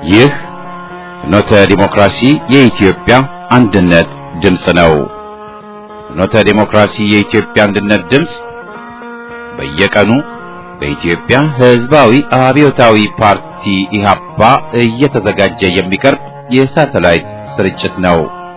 ይህ ፍኖተ ዲሞክራሲ የኢትዮጵያ አንድነት ድምፅ ነው። ፍኖተ ዲሞክራሲ የኢትዮጵያ አንድነት ድምፅ በየቀኑ በኢትዮጵያ ሕዝባዊ አብዮታዊ ፓርቲ ኢህአፓ እየተዘጋጀ የሚቀርብ የሳተላይት ስርጭት ነው።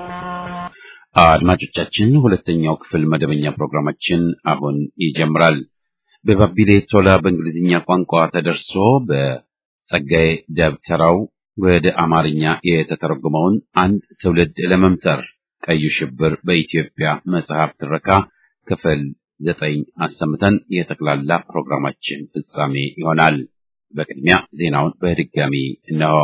አድማጮቻችን፣ ሁለተኛው ክፍል መደበኛ ፕሮግራማችን አሁን ይጀምራል። በባቢሌ ቶላ በእንግሊዝኛ ቋንቋ ተደርሶ በጸጋዬ ደብተራው ወደ አማርኛ የተተረጎመውን አንድ ትውልድ ለመምተር ቀዩ ሽብር በኢትዮጵያ መጽሐፍ ትረካ ክፍል ዘጠኝ አሰምተን የጠቅላላ ፕሮግራማችን ፍጻሜ ይሆናል። በቅድሚያ ዜናውን በድጋሚ እነሆ።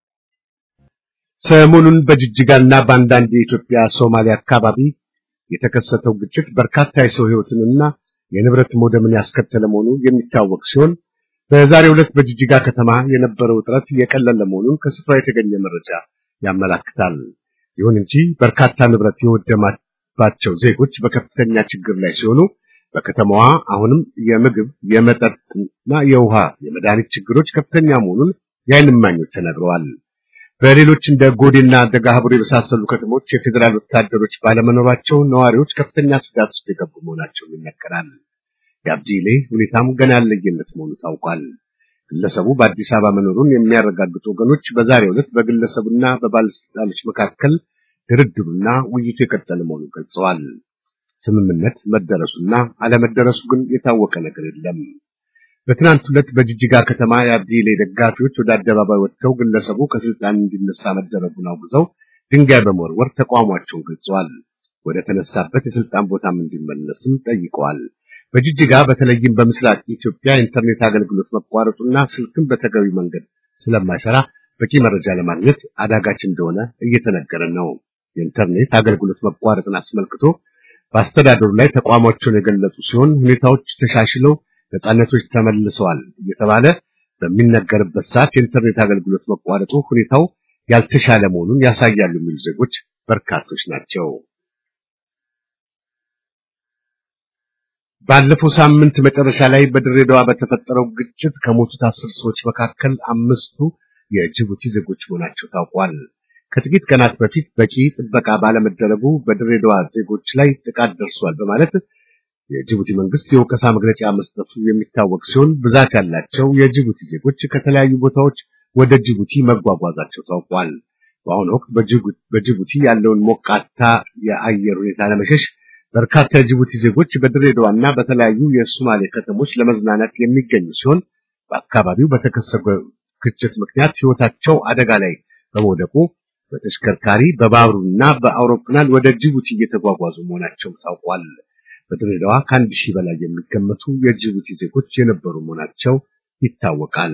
ሰሞኑን በጅጅጋና በአንዳንድ የኢትዮጵያ ሶማሌ አካባቢ የተከሰተው ግጭት በርካታ የሰው ሕይወትንና የንብረት መውደምን ያስከተለ መሆኑ የሚታወቅ ሲሆን በዛሬው ዕለት በጅጅጋ ከተማ የነበረው ውጥረት የቀለለ መሆኑን ከስፍራ የተገኘ መረጃ ያመላክታል። ይሁን እንጂ በርካታ ንብረት የወደማባቸው ዜጎች በከፍተኛ ችግር ላይ ሲሆኑ በከተማዋ አሁንም የምግብ፣ የመጠጥና የውሃ፣ የመድኃኒት ችግሮች ከፍተኛ መሆኑን የዓይን እማኞች ተናግረዋል። በሌሎች እንደ ጎዴና ደጋሃቡር የመሳሰሉ ከተሞች የፌዴራል ወታደሮች ባለመኖራቸው ነዋሪዎች ከፍተኛ ስጋት ውስጥ የገቡ መሆናቸውን ይነገራል። የአብዲሌ ሁኔታም ገና ያለየለት መሆኑ ታውቋል። ግለሰቡ በአዲስ አበባ መኖሩን የሚያረጋግጡ ወገኖች በዛሬው ዕለት በግለሰቡና በባለስልጣኖች መካከል ድርድሩና ውይይቱ የቀጠለ መሆኑን ገልጸዋል። ስምምነት መደረሱና አለመደረሱ ግን የታወቀ ነገር የለም። በትናንት ዕለት በጅጅጋ ከተማ የአብዲሌ ደጋፊዎች ወደ አደባባይ ወጥተው ግለሰቡ ከስልጣን እንዲነሳ መደረጉን አውግዘው ድንጋይ በመወርወር ተቃውሟቸውን ገልጸዋል። ወደ ተነሳበት የስልጣን ቦታም እንዲመለስም ጠይቀዋል። በጅጅጋ በተለይም በምስራቅ ኢትዮጵያ ኢንተርኔት አገልግሎት መቋረጡና ስልክም በተገቢ መንገድ ስለማይሰራ በቂ መረጃ ለማግኘት አዳጋች እንደሆነ እየተነገረ ነው። የኢንተርኔት አገልግሎት መቋረጥን አስመልክቶ በአስተዳደሩ ላይ ተቋማቸውን የገለጹ ሲሆን ሁኔታዎች ተሻሽለው ነጻነቶች ተመልሰዋል እየተባለ በሚነገርበት ሰዓት የኢንተርኔት አገልግሎት መቋረጡ ሁኔታው ያልተሻለ መሆኑን ያሳያሉ የሚሉ ዜጎች በርካቶች ናቸው። ባለፈው ሳምንት መጨረሻ ላይ በድሬዳዋ በተፈጠረው ግጭት ከሞቱት አስር ሰዎች መካከል አምስቱ የጅቡቲ ዜጎች መሆናቸው ታውቋል። ከጥቂት ቀናት በፊት በቂ ጥበቃ ባለመደረጉ በድሬዳዋ ዜጎች ላይ ጥቃት ደርሷል በማለት የጅቡቲ መንግስት የወቀሳ መግለጫ መስጠቱ የሚታወቅ ሲሆን ብዛት ያላቸው የጅቡቲ ዜጎች ከተለያዩ ቦታዎች ወደ ጅቡቲ መጓጓዛቸው ታውቋል። በአሁኑ ወቅት በጅቡቲ ያለውን ሞቃታ የአየር ሁኔታ ለመሸሽ በርካታ የጅቡቲ ዜጎች በድሬዳዋና በተለያዩ የሶማሌ ከተሞች ለመዝናናት የሚገኙ ሲሆን በአካባቢው በተከሰተው ግጭት ምክንያት ሕይወታቸው አደጋ ላይ በመውደቁ በተሽከርካሪ በባቡርና በአውሮፕላን ወደ ጅቡቲ እየተጓጓዙ መሆናቸው ታውቋል። በድሬዳዋ ከአንድ ሺህ በላይ የሚገመቱ የጅቡቲ ዜጎች የነበሩ መሆናቸው ይታወቃል።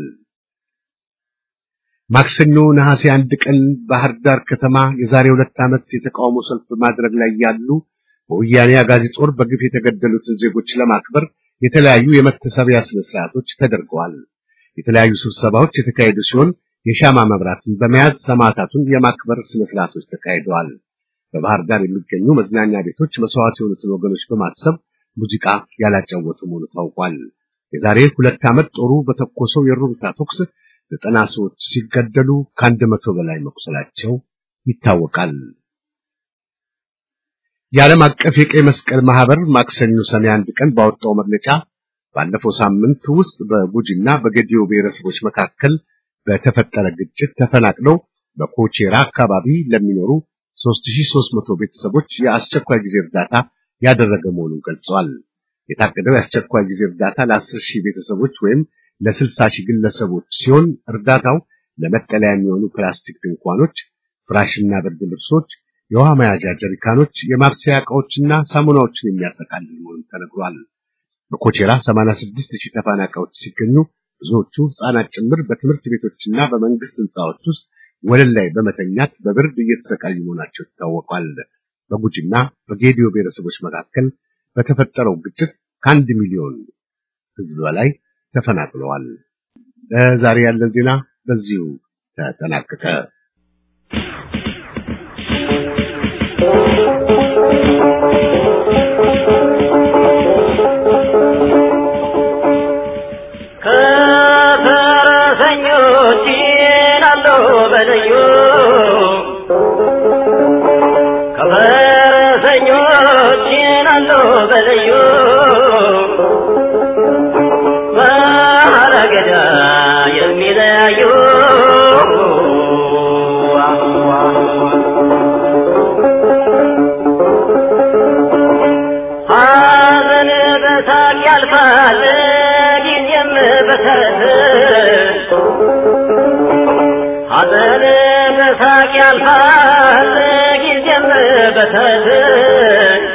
ማክሰኞ ነሐሴ አንድ ቀን ባህር ዳር ከተማ የዛሬ ሁለት ዓመት የተቃውሞ ሰልፍ በማድረግ ላይ ያሉ በወያኔ አጋዚ ጦር በግፍ የተገደሉትን ዜጎች ለማክበር የተለያዩ የመታሰቢያ ስነ ስርዓቶች ተደርገዋል። የተለያዩ ስብሰባዎች የተካሄዱ ሲሆን የሻማ መብራትን በመያዝ ሰማዕታቱን የማክበር ስነ ስርዓቶች ተካሂደዋል። በባህር ዳር የሚገኙ መዝናኛ ቤቶች መስዋዕት የሆኑትን ወገኖች በማሰብ ሙዚቃ ያላጫወቱ መሆኑ ታውቋል። የዛሬ ሁለት ዓመት ጦሩ በተኮሰው የሩምታ ተኩስ ዘጠና ሰዎች ሲገደሉ ከአንድ መቶ በላይ መቁሰላቸው ይታወቃል። የዓለም አቀፍ የቀይ መስቀል ማህበር ማክሰኞ ሰኔ አንድ ቀን ባወጣው መግለጫ ባለፈው ሳምንት ውስጥ በጉጂና በጌዲዮ ብሔረሰቦች መካከል በተፈጠረ ግጭት ተፈናቅለው በኮቼራ አካባቢ ለሚኖሩ 3300 ቤተሰቦች የአስቸኳይ ጊዜ እርዳታ ያደረገ መሆኑን ገልጸዋል። የታቀደው የአስቸኳይ ጊዜ እርዳታ ለ10 ሺህ ቤተሰቦች ወይም ለ60 ሺህ ግለሰቦች ሲሆን እርዳታው ለመጠለያ የሚሆኑ ፕላስቲክ ድንኳኖች፣ ፍራሽና ብርድ ልብሶች፣ የውሃ መያዣ ጀሪካኖች፣ የማብሰያ ዕቃዎችና ሳሙናዎችን የሚያጠቃልል መሆኑን ተነግሯል። በኮቼራ 86 ሺህ ተፈናቃዮች ሲገኙ ብዙዎቹ ሕፃናት ጭምር በትምህርት ቤቶችና በመንግስት ህንፃዎች ውስጥ ወለል ላይ በመተኛት በብርድ እየተሰቃዩ መሆናቸው ይታወቃል። በጉጂና በጌዲዮ ብሔረሰቦች መካከል በተፈጠረው ግጭት ከአንድ ሚሊዮን ህዝብ በላይ ተፈናቅለዋል። ለዛሬ ያለን ዜና በዚሁ ተጠናቀቀ። ከፈረሰኞች አለው በልዩ ከፈረሰኞች አለው በልዩ ባለገዳ የሚለያዩ ሐዘን በሳቅ ያልፋል ጊዜም በተረት ሐዘን በሳቅ ያልፋል ጊዜም በተረት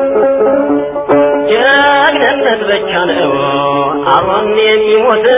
ጀግንነት ብቻ ነው አብሮን የሚሞት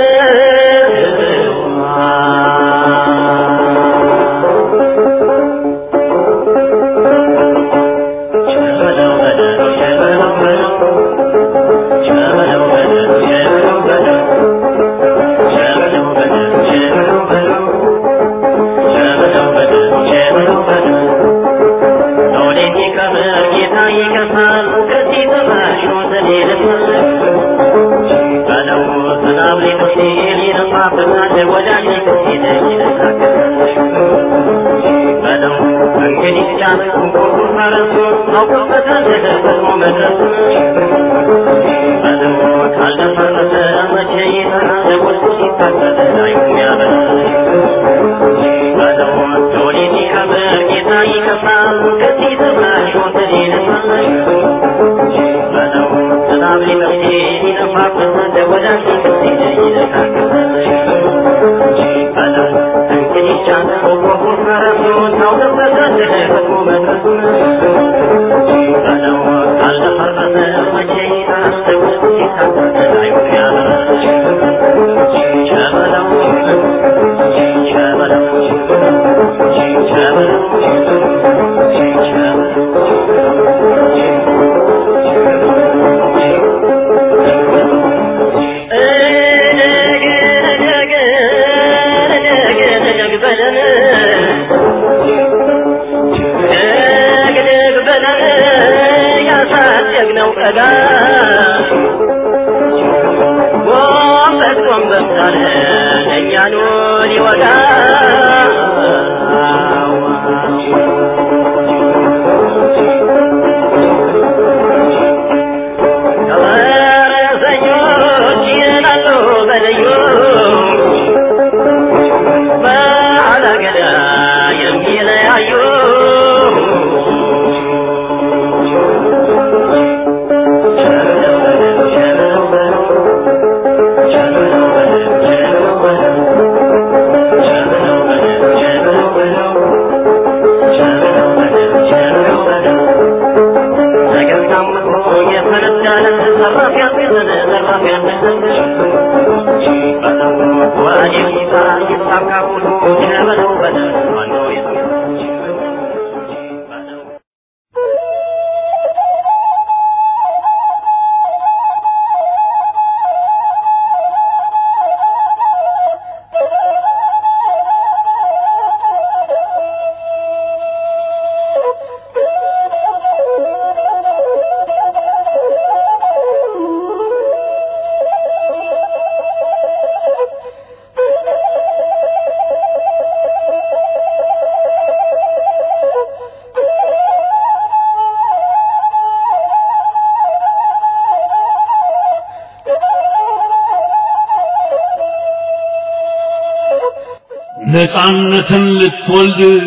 ነፃነትን ልትወልድ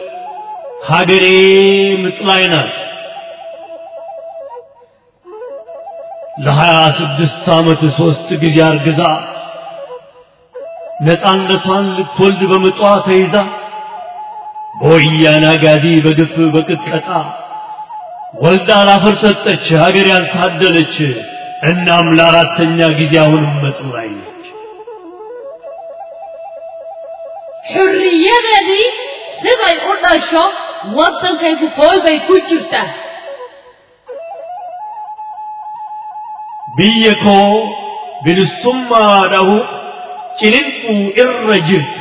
ሀገሬ ምጥ ላይ ናት። ለሀያ ስድስት ዓመት ሦስት ጊዜ አርግዛ ነፃነቷን ልትወልድ በምጧ ተይዛ በወያኔ አጋዚ በግፍ በቅጥቀጣ ወልዳ ላፈር ሰጠች ሀገር ያልታደለች። እናም ለአራተኛ ጊዜ አሁንም ምጥ ላይ ነች። xurriyadeedii siday u dhasho waddankaygu qool bay ku jirtaa biyya koo bilisummaa dhahuuf ciniinquu irra jirti.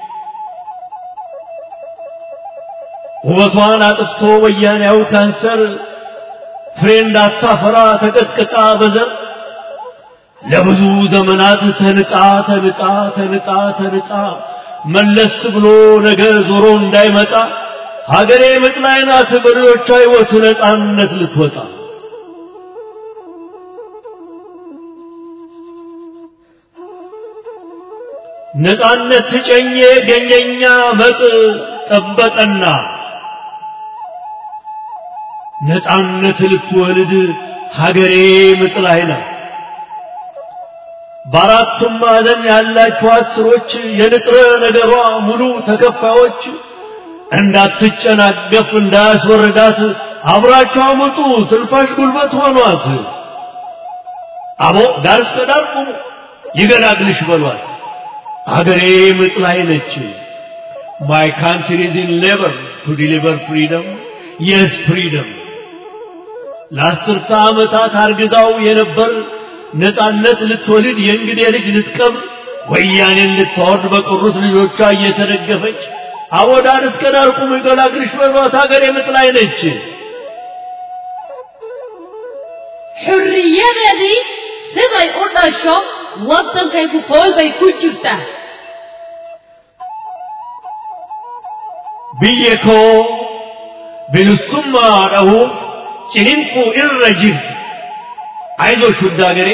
ውበቷን አጥፍቶ ወያኔያው ካንሰር ፍሬ እንዳታፈራ ተቀጥቅጣ በዘር ለብዙ ዘመናት ተንጣ ተንጣ ተንጣ ተንጣ መለስ ብሎ ነገ ዞሮ እንዳይመጣ ሀገሬ ምጥ ላይ ናት በልጆቿ ሕይወት ነፃነት ልትወጣ ነፃነት ጨኜ ገኘኛ መጥ ጠበጠና ነፃነት ልትወልድ ሀገሬ ምጥ ላይ ናት። በአራቱም ማዕዘን ያላችኋት ስሮች የንጥረ ነገሯ ሙሉ ተከፋዮች እንዳትጨናገፍ እንዳያስወርዳት አብራቸው አመጡ ትንፋሽ ጉልበት ሆኗት። አቦ ዳር እስከ ዳር ቁሙ ይገላግልሽ በሏት። አገሬ ምጥ ላይ ነች። ማይ ካንትሪ ኢዝ ኢን ሌበር ቱ ዲሊቨር ፍሪደም የስ ፍሪደም ለአስርተ ዓመታት አርግዛው የነበር ነፃነት ልትወልድ የእንግዴ ልጅ ልትቀብር ወያኔን ልታወርድ በቀሩት ልጆቿ እየተደገፈች አቦ ዳር እስከ ዳር ቁሙ ይገላግልሽ በሏት አገሬ ምጥ ላይ ነች። xurriyadeedii siday u dhasho waddankaygu kool bay ku jirtaa biyya koo bilisummaa dhahuuf ciniinquu irra jirti አይዞሽ ውድ አገሬ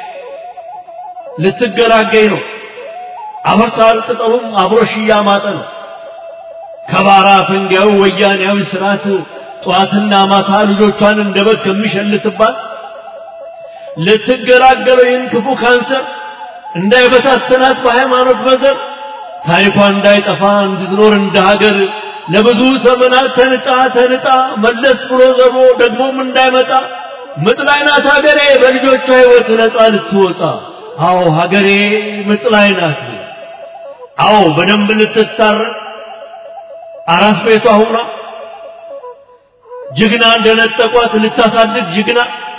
ልትገላገኝ ነው። አፈሳር ቅጠሉም አብሮሽ እያማጠ ነው። ከባራ ፈንጋዩ ወያኔያዊ ስርዓት ጠዋትና ማታ ልጆቿን እንደ በግ ከሚሸልትባት ልትገላገለው ይህን ክፉ ካንሰር እንዳይበታተናት በሃይማኖት በዘር ታሪኳ እንዳይጠፋ እንድትኖር እንደ ሀገር ለብዙ ዘመናት ተንጣ ተንጣ መለስ ብሎ ዘሮ ደግሞም እንዳይመጣ ምጥ ላይ ናት ሀገሬ በልጆቿ ሕይወት ነፃ ልትወጣ። አዎ ሀገሬ ምጥ ላይ ናት። አዎ በደንብ ልትታረስ አራስ ቤቷ ሁና ጀግና እንደነጠቋት ልታሳድግ ጀግና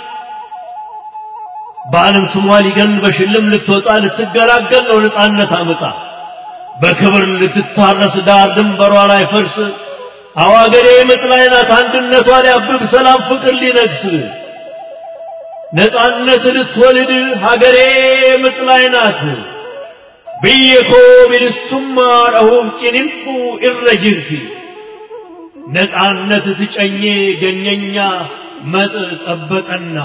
በዓለም ስሟ ሊገን በሽልም ልትወጣ ልትገላገል ነው ነፃነት አመጣ በክብር ልትታረስ ዳር ድንበሯ ላይ ፈርስ አዎ ሀገሬ ምጥ ላይ ናት አንድነቷ ሊያብብ ሰላም ፍቅር ሊነግስ ነፃነት ልትወልድ ሀገሬ ምጥ ላይ ናት ብየኮ ቢልሱማ ረሁፍ ጭንንቁ irra jirti ነፃነት ትጨኜ ገኘኛ መጥ ጠበቀና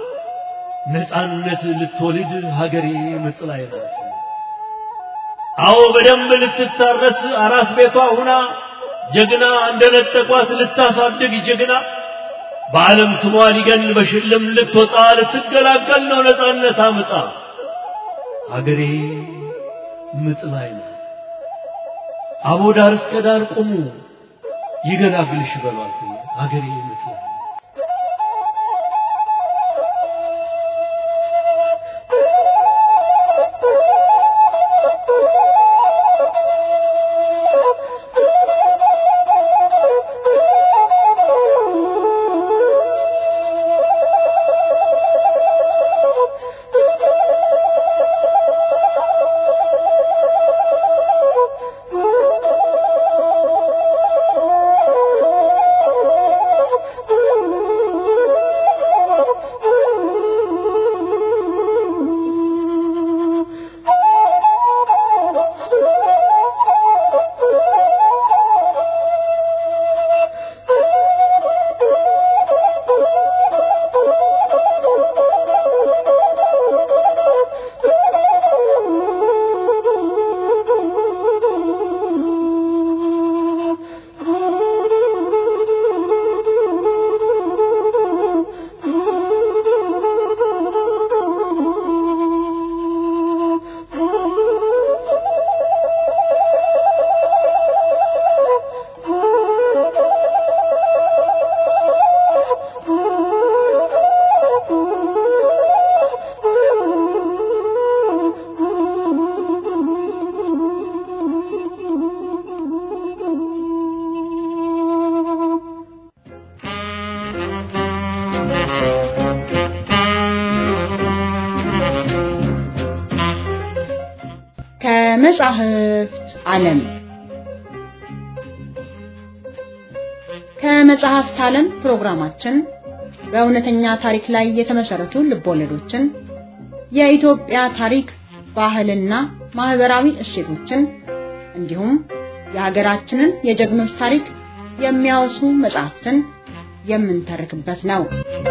ነፃነት ልትወልድ ሀገሬ ምጥ ላይ ናት። አዎ በደንብ ልትታረስ አራስ ቤቷ ሁና ጀግና እንደነጠቋት ልታሳድግ ጀግና በዓለም ስሟ ሊገን በሽልም ልትወጣ ልትገላገል ነው ነፃነት አምጣ ሀገሬ ምጥ ላይ ናት። አቦ ዳር እስከ ዳር ቁሙ ይገላግልሽ በሏት ሀገሬ ምጥ ላይ ናት። ከመጻሕፍት ዓለም ከመጽሐፍት ዓለም ፕሮግራማችን በእውነተኛ ታሪክ ላይ የተመሰረቱ ልቦለዶችን፣ የኢትዮጵያ ታሪክ፣ ባህልና ማህበራዊ እሴቶችን እንዲሁም የሀገራችንን የጀግኖች ታሪክ የሚያወሱ መጽሐፍትን የምንተርክበት ነው።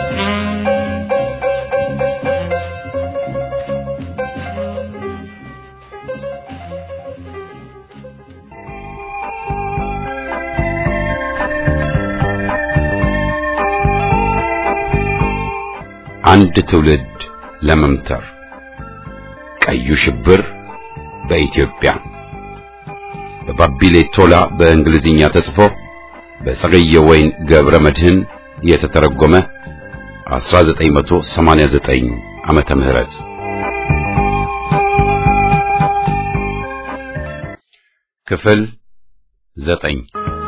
አንድ ትውልድ ለመምተር ቀዩ ሽብር በኢትዮጵያ በባቢሌ ቶላ በእንግሊዝኛ ተጽፎ በጸገየ ወይን ገብረ መድህን የተተረጎመ 1989 ዓመተ ምህረት ክፍል ዘጠኝ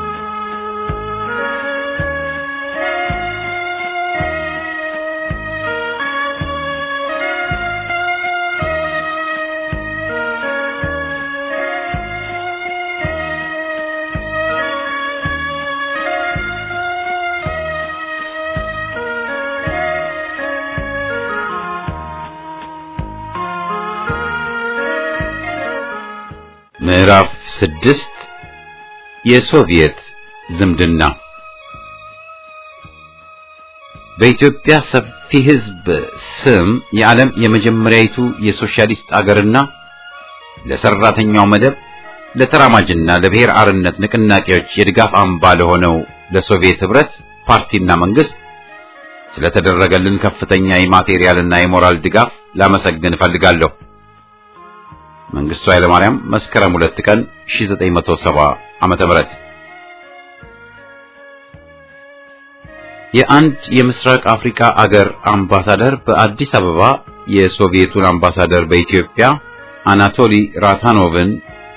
ምዕራፍ ስድስት የሶቪየት ዝምድና በኢትዮጵያ ሰፊ ሕዝብ ስም የዓለም የመጀመሪያይቱ የሶሻሊስት አገርና ለሰራተኛው መደብ ለተራማጅና ለብሔር አርነት ንቅናቄዎች የድጋፍ አምባ ለሆነው ለሶቪየት ህብረት ፓርቲና መንግስት ስለተደረገልን ከፍተኛ የማቴሪያልና የሞራል ድጋፍ ላመሰግን እፈልጋለሁ። መንግስቱ ኃይለማርያም መስከረም ሁለት ቀን 1970 ዓመተ ምህረት የአንድ የምስራቅ አፍሪካ አገር አምባሳደር በአዲስ አበባ የሶቪየቱን አምባሳደር በኢትዮጵያ አናቶሊ ራታኖቭን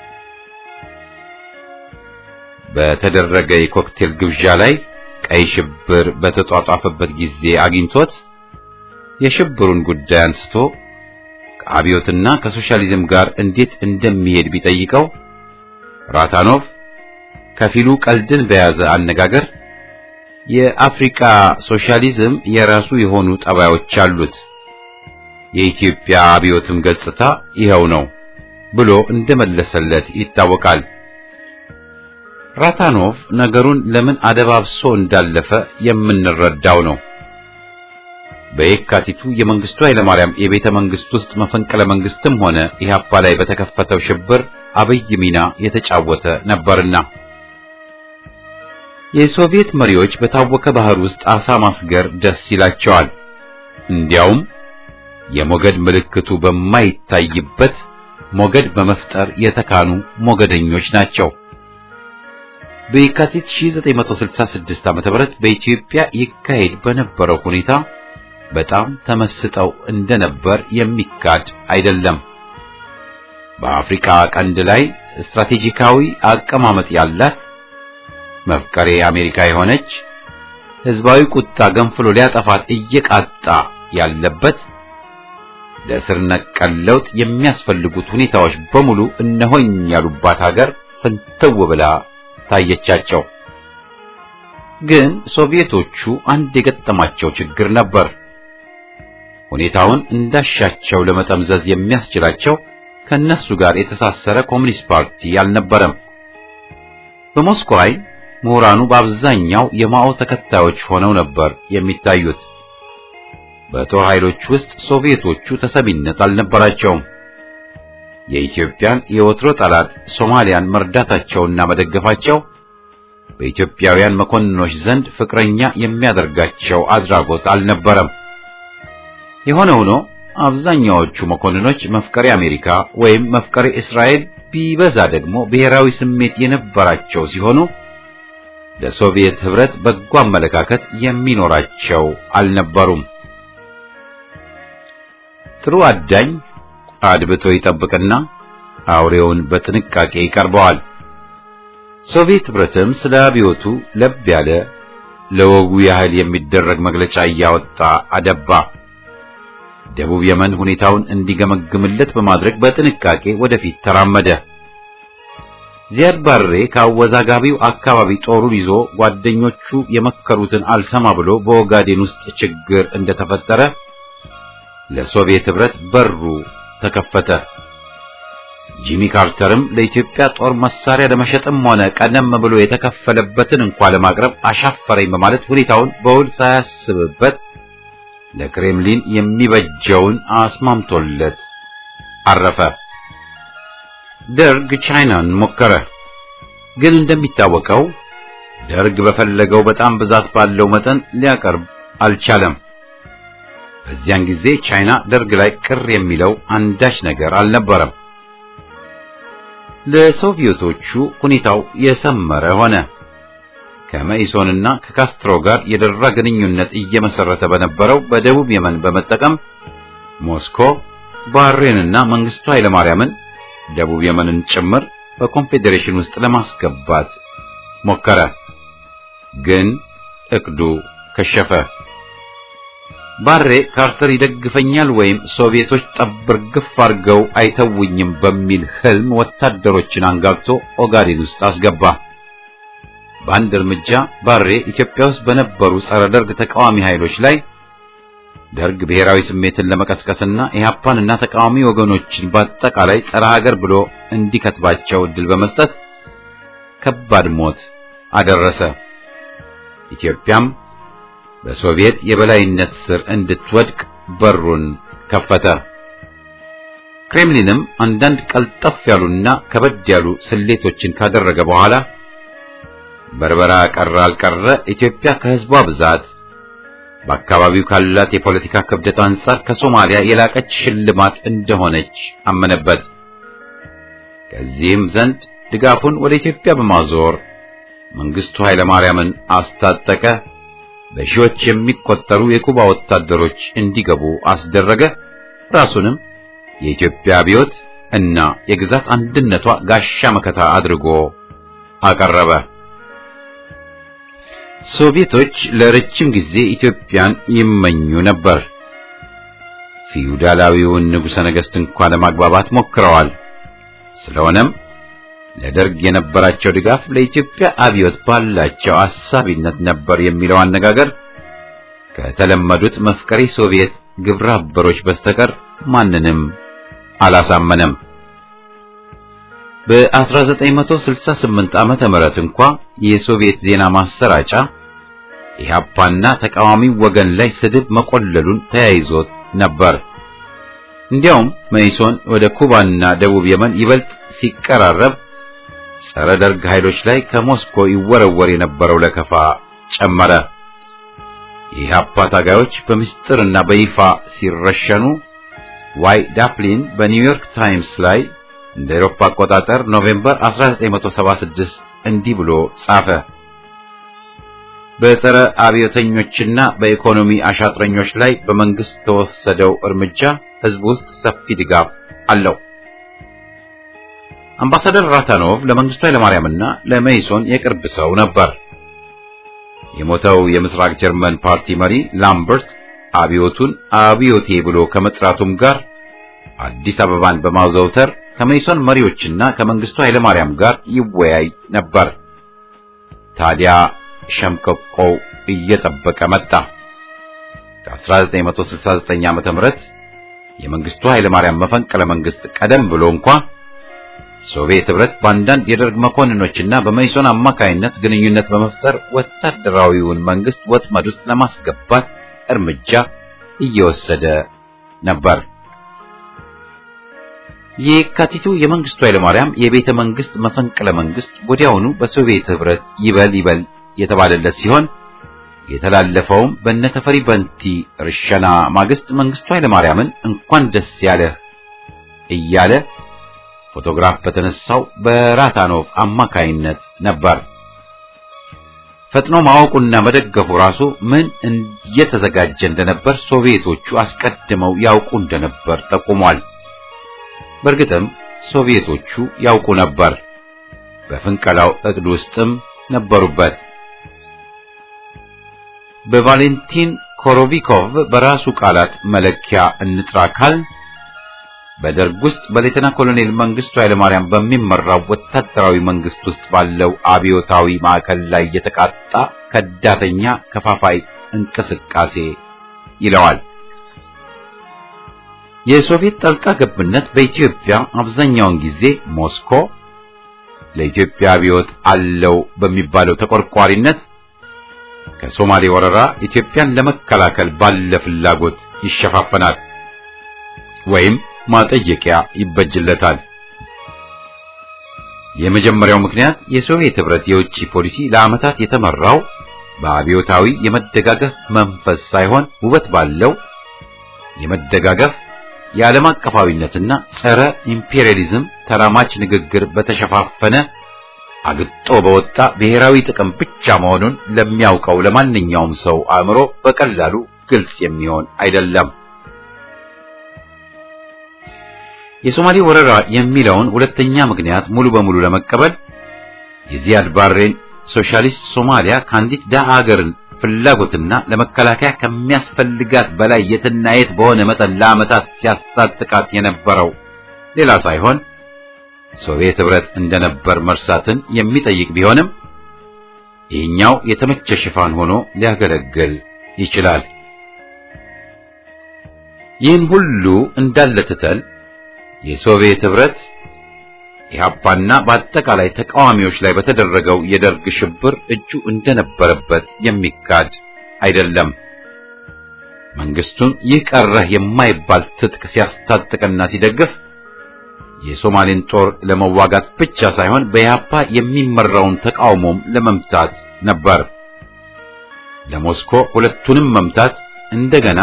በተደረገ የኮክቴል ግብዣ ላይ ቀይ ሽብር በተጧጧፈበት ጊዜ አግኝቶት የሽብሩን ጉዳይ አንስቶ ከአብዮትና ከሶሻሊዝም ጋር እንዴት እንደሚሄድ ቢጠይቀው ራታኖቭ ከፊሉ ቀልድን በያዘ አነጋገር የአፍሪካ ሶሻሊዝም የራሱ የሆኑ ጠባዮች አሉት፣ የኢትዮጵያ አብዮትም ገጽታ ይኸው ነው ብሎ እንደመለሰለት ይታወቃል። ራታኖቭ ነገሩን ለምን አደባብሶ እንዳለፈ የምንረዳው ነው። በየካቲቱ የመንግስቱ ኃይለማርያም የቤተ መንግስት ውስጥ መፈንቅለ መንግስትም ሆነ ኢህአፓ ላይ በተከፈተው ሽብር አብይ ሚና የተጫወተ ነበርና የሶቪየት መሪዎች በታወከ ባህር ውስጥ አሳ ማስገር ደስ ይላቸዋል። እንዲያውም የሞገድ ምልክቱ በማይታይበት ሞገድ በመፍጠር የተካኑ ሞገደኞች ናቸው። በየካቲት 1966 ዓ.ም በኢትዮጵያ ይካሄድ በነበረው ሁኔታ በጣም ተመስጠው እንደነበር የሚካድ አይደለም። በአፍሪካ ቀንድ ላይ ስትራቴጂካዊ አቀማመጥ ያላት መፍቀሬ አሜሪካ የሆነች ህዝባዊ ቁጣ ገንፍሎ ሊያጠፋት እየቃጣ ያለበት ለስር ነቀል ለውጥ የሚያስፈልጉት ሁኔታዎች በሙሉ እነሆኝ ያሉባት ሀገር ፍንትው ብላ ታየቻቸው። ግን ሶቪየቶቹ አንድ የገጠማቸው ችግር ነበር። ሁኔታውን እንዳሻቸው ለመጠምዘዝ የሚያስችላቸው ከነሱ ጋር የተሳሰረ ኮሚኒስት ፓርቲ አልነበረም። በሞስኮ ዓይን ምሁራኑ በአብዛኛው የማኦ ተከታዮች ሆነው ነበር የሚታዩት። በጦር ኃይሎች ውስጥ ሶቪየቶቹ ተሰሚነት አልነበራቸውም። የኢትዮጵያን የወትሮ ጠላት ሶማሊያን መርዳታቸውና መደገፋቸው በኢትዮጵያውያን መኮንኖች ዘንድ ፍቅረኛ የሚያደርጋቸው አድራጎት አልነበረም። የሆነ ሆኖ አብዛኛዎቹ መኮንኖች መፍቀሬ አሜሪካ ወይም መፍቀሬ እስራኤል ቢበዛ ደግሞ ብሔራዊ ስሜት የነበራቸው ሲሆኑ ለሶቪየት ህብረት በጎ አመለካከት የሚኖራቸው አልነበሩም። ጥሩ አዳኝ አድብቶ ይጠብቅና አውሬውን በጥንቃቄ ይቀርበዋል። ሶቪየት ህብረትም ስለ አብዮቱ ለብ ያለ ለወጉ ያህል የሚደረግ መግለጫ እያወጣ አደባ። ደቡብ የመን ሁኔታውን እንዲገመግምለት በማድረግ በጥንቃቄ ወደፊት ተራመደ። ዚያድ ባሬ ከአወዛጋቢው አካባቢ ጦሩን ይዞ ጓደኞቹ የመከሩትን አልሰማ ብሎ በኦጋዴን ውስጥ ችግር እንደተፈጠረ ለሶቪየት ህብረት በሩ ተከፈተ። ጂሚ ካርተርም ለኢትዮጵያ ጦር መሳሪያ ለመሸጥም ሆነ ቀደም ብሎ የተከፈለበትን እንኳ ለማቅረብ አሻፈረኝ በማለት ሁኔታውን በውል ሳያስብበት ለክሬምሊን የሚበጀውን አስማምቶለት አረፈ። ደርግ ቻይናን ሞከረ። ግን እንደሚታወቀው ደርግ በፈለገው በጣም ብዛት ባለው መጠን ሊያቀርብ አልቻለም። በዚያን ጊዜ ቻይና ደርግ ላይ ቅር የሚለው አንዳች ነገር አልነበረም። ለሶቪየቶቹ ሁኔታው የሰመረ ሆነ። ከመኢሶንና ከካስትሮ ጋር የደራ ግንኙነት እየመሰረተ በነበረው በደቡብ የመን በመጠቀም ሞስኮ ባህሬንና መንግስቱ ኃይለማርያምን ደቡብ የመንን ጭምር በኮንፌዴሬሽን ውስጥ ለማስገባት ሞከረ። ግን እቅዱ ከሸፈ። ባሬ ካርተር ይደግፈኛል ወይም ሶቪየቶች ጠብር ግፍ አድርገው አይተውኝም በሚል ህልም ወታደሮችን አንጋግቶ ኦጋዴን ውስጥ አስገባ። በአንድ እርምጃ ባሬ ኢትዮጵያ ውስጥ በነበሩ ጸረ ደርግ ተቃዋሚ ኃይሎች ላይ ደርግ ብሔራዊ ስሜትን ለመቀስቀስና ኢህአፓንና ተቃዋሚ ወገኖችን በአጠቃላይ ጸረ ሀገር ብሎ እንዲከትባቸው እድል በመስጠት ከባድ ሞት አደረሰ። ኢትዮጵያም በሶቪየት የበላይነት ስር እንድትወድቅ በሩን ከፈተ። ክሬምሊንም አንዳንድ ቀልጠፍ ያሉና ከበድ ያሉ ስሌቶችን ካደረገ በኋላ በርበራ ቀረ አልቀረ ኢትዮጵያ ከህዝቧ ብዛት በአካባቢው ካላት የፖለቲካ ክብደት አንጻር ከሶማሊያ የላቀች ሽልማት እንደሆነች አመነበት። ከዚህም ዘንድ ድጋፉን ወደ ኢትዮጵያ በማዞር መንግስቱ ኃይለማርያምን አስታጠቀ። በሺዎች የሚቆጠሩ የኩባ ወታደሮች እንዲገቡ አስደረገ። ራሱንም የኢትዮጵያ አብዮት እና የግዛት አንድነቷ ጋሻ መከታ አድርጎ አቀረበ። ሶቪየቶች ለረጅም ጊዜ ኢትዮጵያን ይመኙ ነበር። ፊውዳላዊውን ንጉሠ ነገሥት እንኳን ለማግባባት ሞክረዋል። ስለሆነም ለደርግ የነበራቸው ድጋፍ ለኢትዮጵያ አብዮት ባላቸው አሳቢነት ነበር የሚለው አነጋገር ከተለመዱት መፍቀሪ ሶቪየት ግብረ አበሮች በስተቀር ማንንም አላሳመነም። በ1968 ዓመተ ምህረት እንኳ የሶቪየት ዜና ማሰራጫ ኢህአፓና ተቃዋሚ ወገን ላይ ስድብ መቆለሉን ተያይዞት ነበር። እንዲያውም መኢሶን ወደ ኩባና ደቡብ የመን ይበልጥ ሲቀራረብ ጸረ ደርግ ኃይሎች ላይ ከሞስኮ ይወረወር የነበረው ለከፋ ጨመረ። የኢህአፓ ታጋዮች በምስጢርና በይፋ ሲረሸኑ ዋይ ዳፕሊን በኒውዮርክ ታይምስ ላይ እንደ አውሮፓ አቆጣጠር ኖቬምበር 1976 እንዲህ ብሎ ጻፈ። በጸረ አብዮተኞችና በኢኮኖሚ አሻጥረኞች ላይ በመንግስት ተወሰደው እርምጃ ህዝብ ውስጥ ሰፊ ድጋፍ አለው። አምባሳደር ራታኖቭ ለመንግስቱ ኃይለማርያምና ለመይሶን የቅርብ ሰው ነበር። የሞተው የምስራቅ ጀርመን ፓርቲ መሪ ላምበርት አብዮቱን አብዮቴ ብሎ ከመጥራቱም ጋር አዲስ አበባን በማዘውተር ከመይሶን መሪዎችና ከመንግስቱ ኃይለማርያም ጋር ይወያይ ነበር። ታዲያ ሸምቀቆው እየጠበቀ መጣ። ከ1969 ዓመተ ምህረት የመንግስቱ ኃይለማርያም መፈንቅለ መንግስት ቀደም ብሎ እንኳ ሶቪየት ህብረት በአንዳንድ የደርግ መኮንኖችና በመይሶን አማካይነት ግንኙነት በመፍጠር ወታደራዊውን መንግስት ወጥመድ ውስጥ ለማስገባት እርምጃ እየወሰደ ነበር። የካቲቱ የመንግስቱ ኃይለማርያም የቤተ መንግስት መፈንቅለ መንግስት ወዲያውኑ በሶቪየት ህብረት ይበል ይበል የተባለለት ሲሆን የተላለፈውም በነተፈሪ በንቲ ርሸና ማግስት መንግስቱ ኃይለማርያምን እንኳን ደስ ያለህ እያለ ፎቶግራፍ በተነሳው በራታኖቭ አማካይነት ነበር። ፈጥኖ ማወቁና መደገፉ ራሱ ምን እየተዘጋጀ እንደነበር ሶቪየቶቹ አስቀድመው ያውቁ እንደነበር ጠቁሟል። በእርግጥም ሶቪየቶቹ ያውቁ ነበር። በፍንቀላው እቅድ ውስጥም ነበሩበት። በቫሌንቲን ኮሮቪኮቭ በራሱ ቃላት መለኪያ እንጥራ ካል በደርግ ውስጥ በሌተና ኮሎኔል መንግስቱ ኃይለማርያም በሚመራው ወታደራዊ መንግስት ውስጥ ባለው አብዮታዊ ማዕከል ላይ የተቃጣ ከዳተኛ ከፋፋይ እንቅስቃሴ ይለዋል። የሶቪየት ጣልቃ ገብነት በኢትዮጵያ አብዛኛውን ጊዜ ሞስኮ ለኢትዮጵያ አብዮት አለው በሚባለው ተቆርቋሪነት ከሶማሌ ወረራ ኢትዮጵያን ለመከላከል ባለ ፍላጎት ይሸፋፈናል ወይም ማጠየቂያ ይበጅለታል። የመጀመሪያው ምክንያት የሶቪየት ህብረት የውጭ ፖሊሲ ለዓመታት የተመራው በአብዮታዊ የመደጋገፍ መንፈስ ሳይሆን ውበት ባለው የመደጋገፍ የዓለም አቀፋዊነትና ጸረ ኢምፔሪያሊዝም ተራማች ንግግር በተሸፋፈነ አግጦ በወጣ ብሔራዊ ጥቅም ብቻ መሆኑን ለሚያውቀው ለማንኛውም ሰው አእምሮ በቀላሉ ግልጽ የሚሆን አይደለም። የሶማሌ ወረራ የሚለውን ሁለተኛ ምክንያት ሙሉ በሙሉ ለመቀበል የዚያድ ባሬን ሶሻሊስት ሶማሊያ ከአንዲት ደሃ ሀገርን ፍላጎትና ለመከላከያ ከሚያስፈልጋት በላይ የትና የት በሆነ መጠን ለዓመታት ሲያስታጥቃት የነበረው ሌላ ሳይሆን ሶቪየት ህብረት እንደነበር መርሳትን የሚጠይቅ ቢሆንም ይህኛው የተመቸ ሽፋን ሆኖ ሊያገለግል ይችላል። ይህን ሁሉ እንዳለ ትተን የሶቪየት ህብረት ኢህአፓና በአጠቃላይ ተቃዋሚዎች ላይ በተደረገው የደርግ ሽብር እጁ እንደነበረበት የሚካድ አይደለም። መንግስቱን ይህ ቀረህ የማይባል ትጥቅ ሲያስታጥቅና ሲደግፍ የሶማሌን ጦር ለመዋጋት ብቻ ሳይሆን በኢህአፓ የሚመራውን ተቃውሞም ለመምታት ነበር። ለሞስኮ ሁለቱንም መምታት እንደገና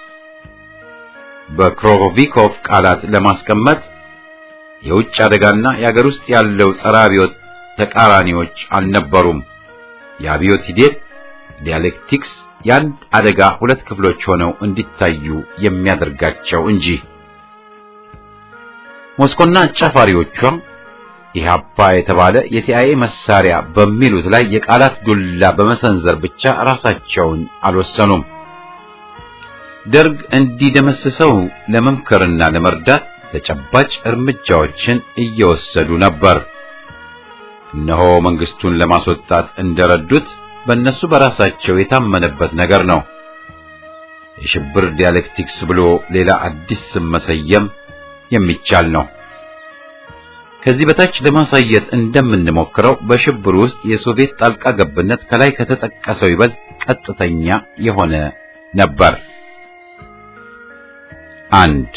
በክሮቪኮቭ ቃላት ለማስቀመጥ የውጭ አደጋና የአገር ውስጥ ያለው ጸረ አብዮት ተቃራኒዎች አልነበሩም። የአብዮት ሂደት ዲያሌክቲክስ የአንድ አደጋ ሁለት ክፍሎች ሆነው እንዲታዩ የሚያደርጋቸው እንጂ ሞስኮና አጫፋሪዎቿ ኢህአፓ የተባለ የሲአይኤ መሳሪያ በሚሉት ላይ የቃላት ዱላ በመሰንዘር ብቻ ራሳቸውን አልወሰኑም። ደርግ እንዲደመስሰው ለመምከርና ለመርዳት ተጨባጭ እርምጃዎችን እየወሰዱ ነበር። እነሆ መንግስቱን ለማስወጣት እንደረዱት በእነሱ በራሳቸው የታመነበት ነገር ነው። የሽብር ዲያሌክቲክስ ብሎ ሌላ አዲስ ስም መሰየም የሚቻል ነው። ከዚህ በታች ለማሳየት እንደምንሞክረው በሽብር ውስጥ የሶቪየት ጣልቃ ገብነት ከላይ ከተጠቀሰው ይበልጥ ቀጥተኛ የሆነ ነበር። አንድ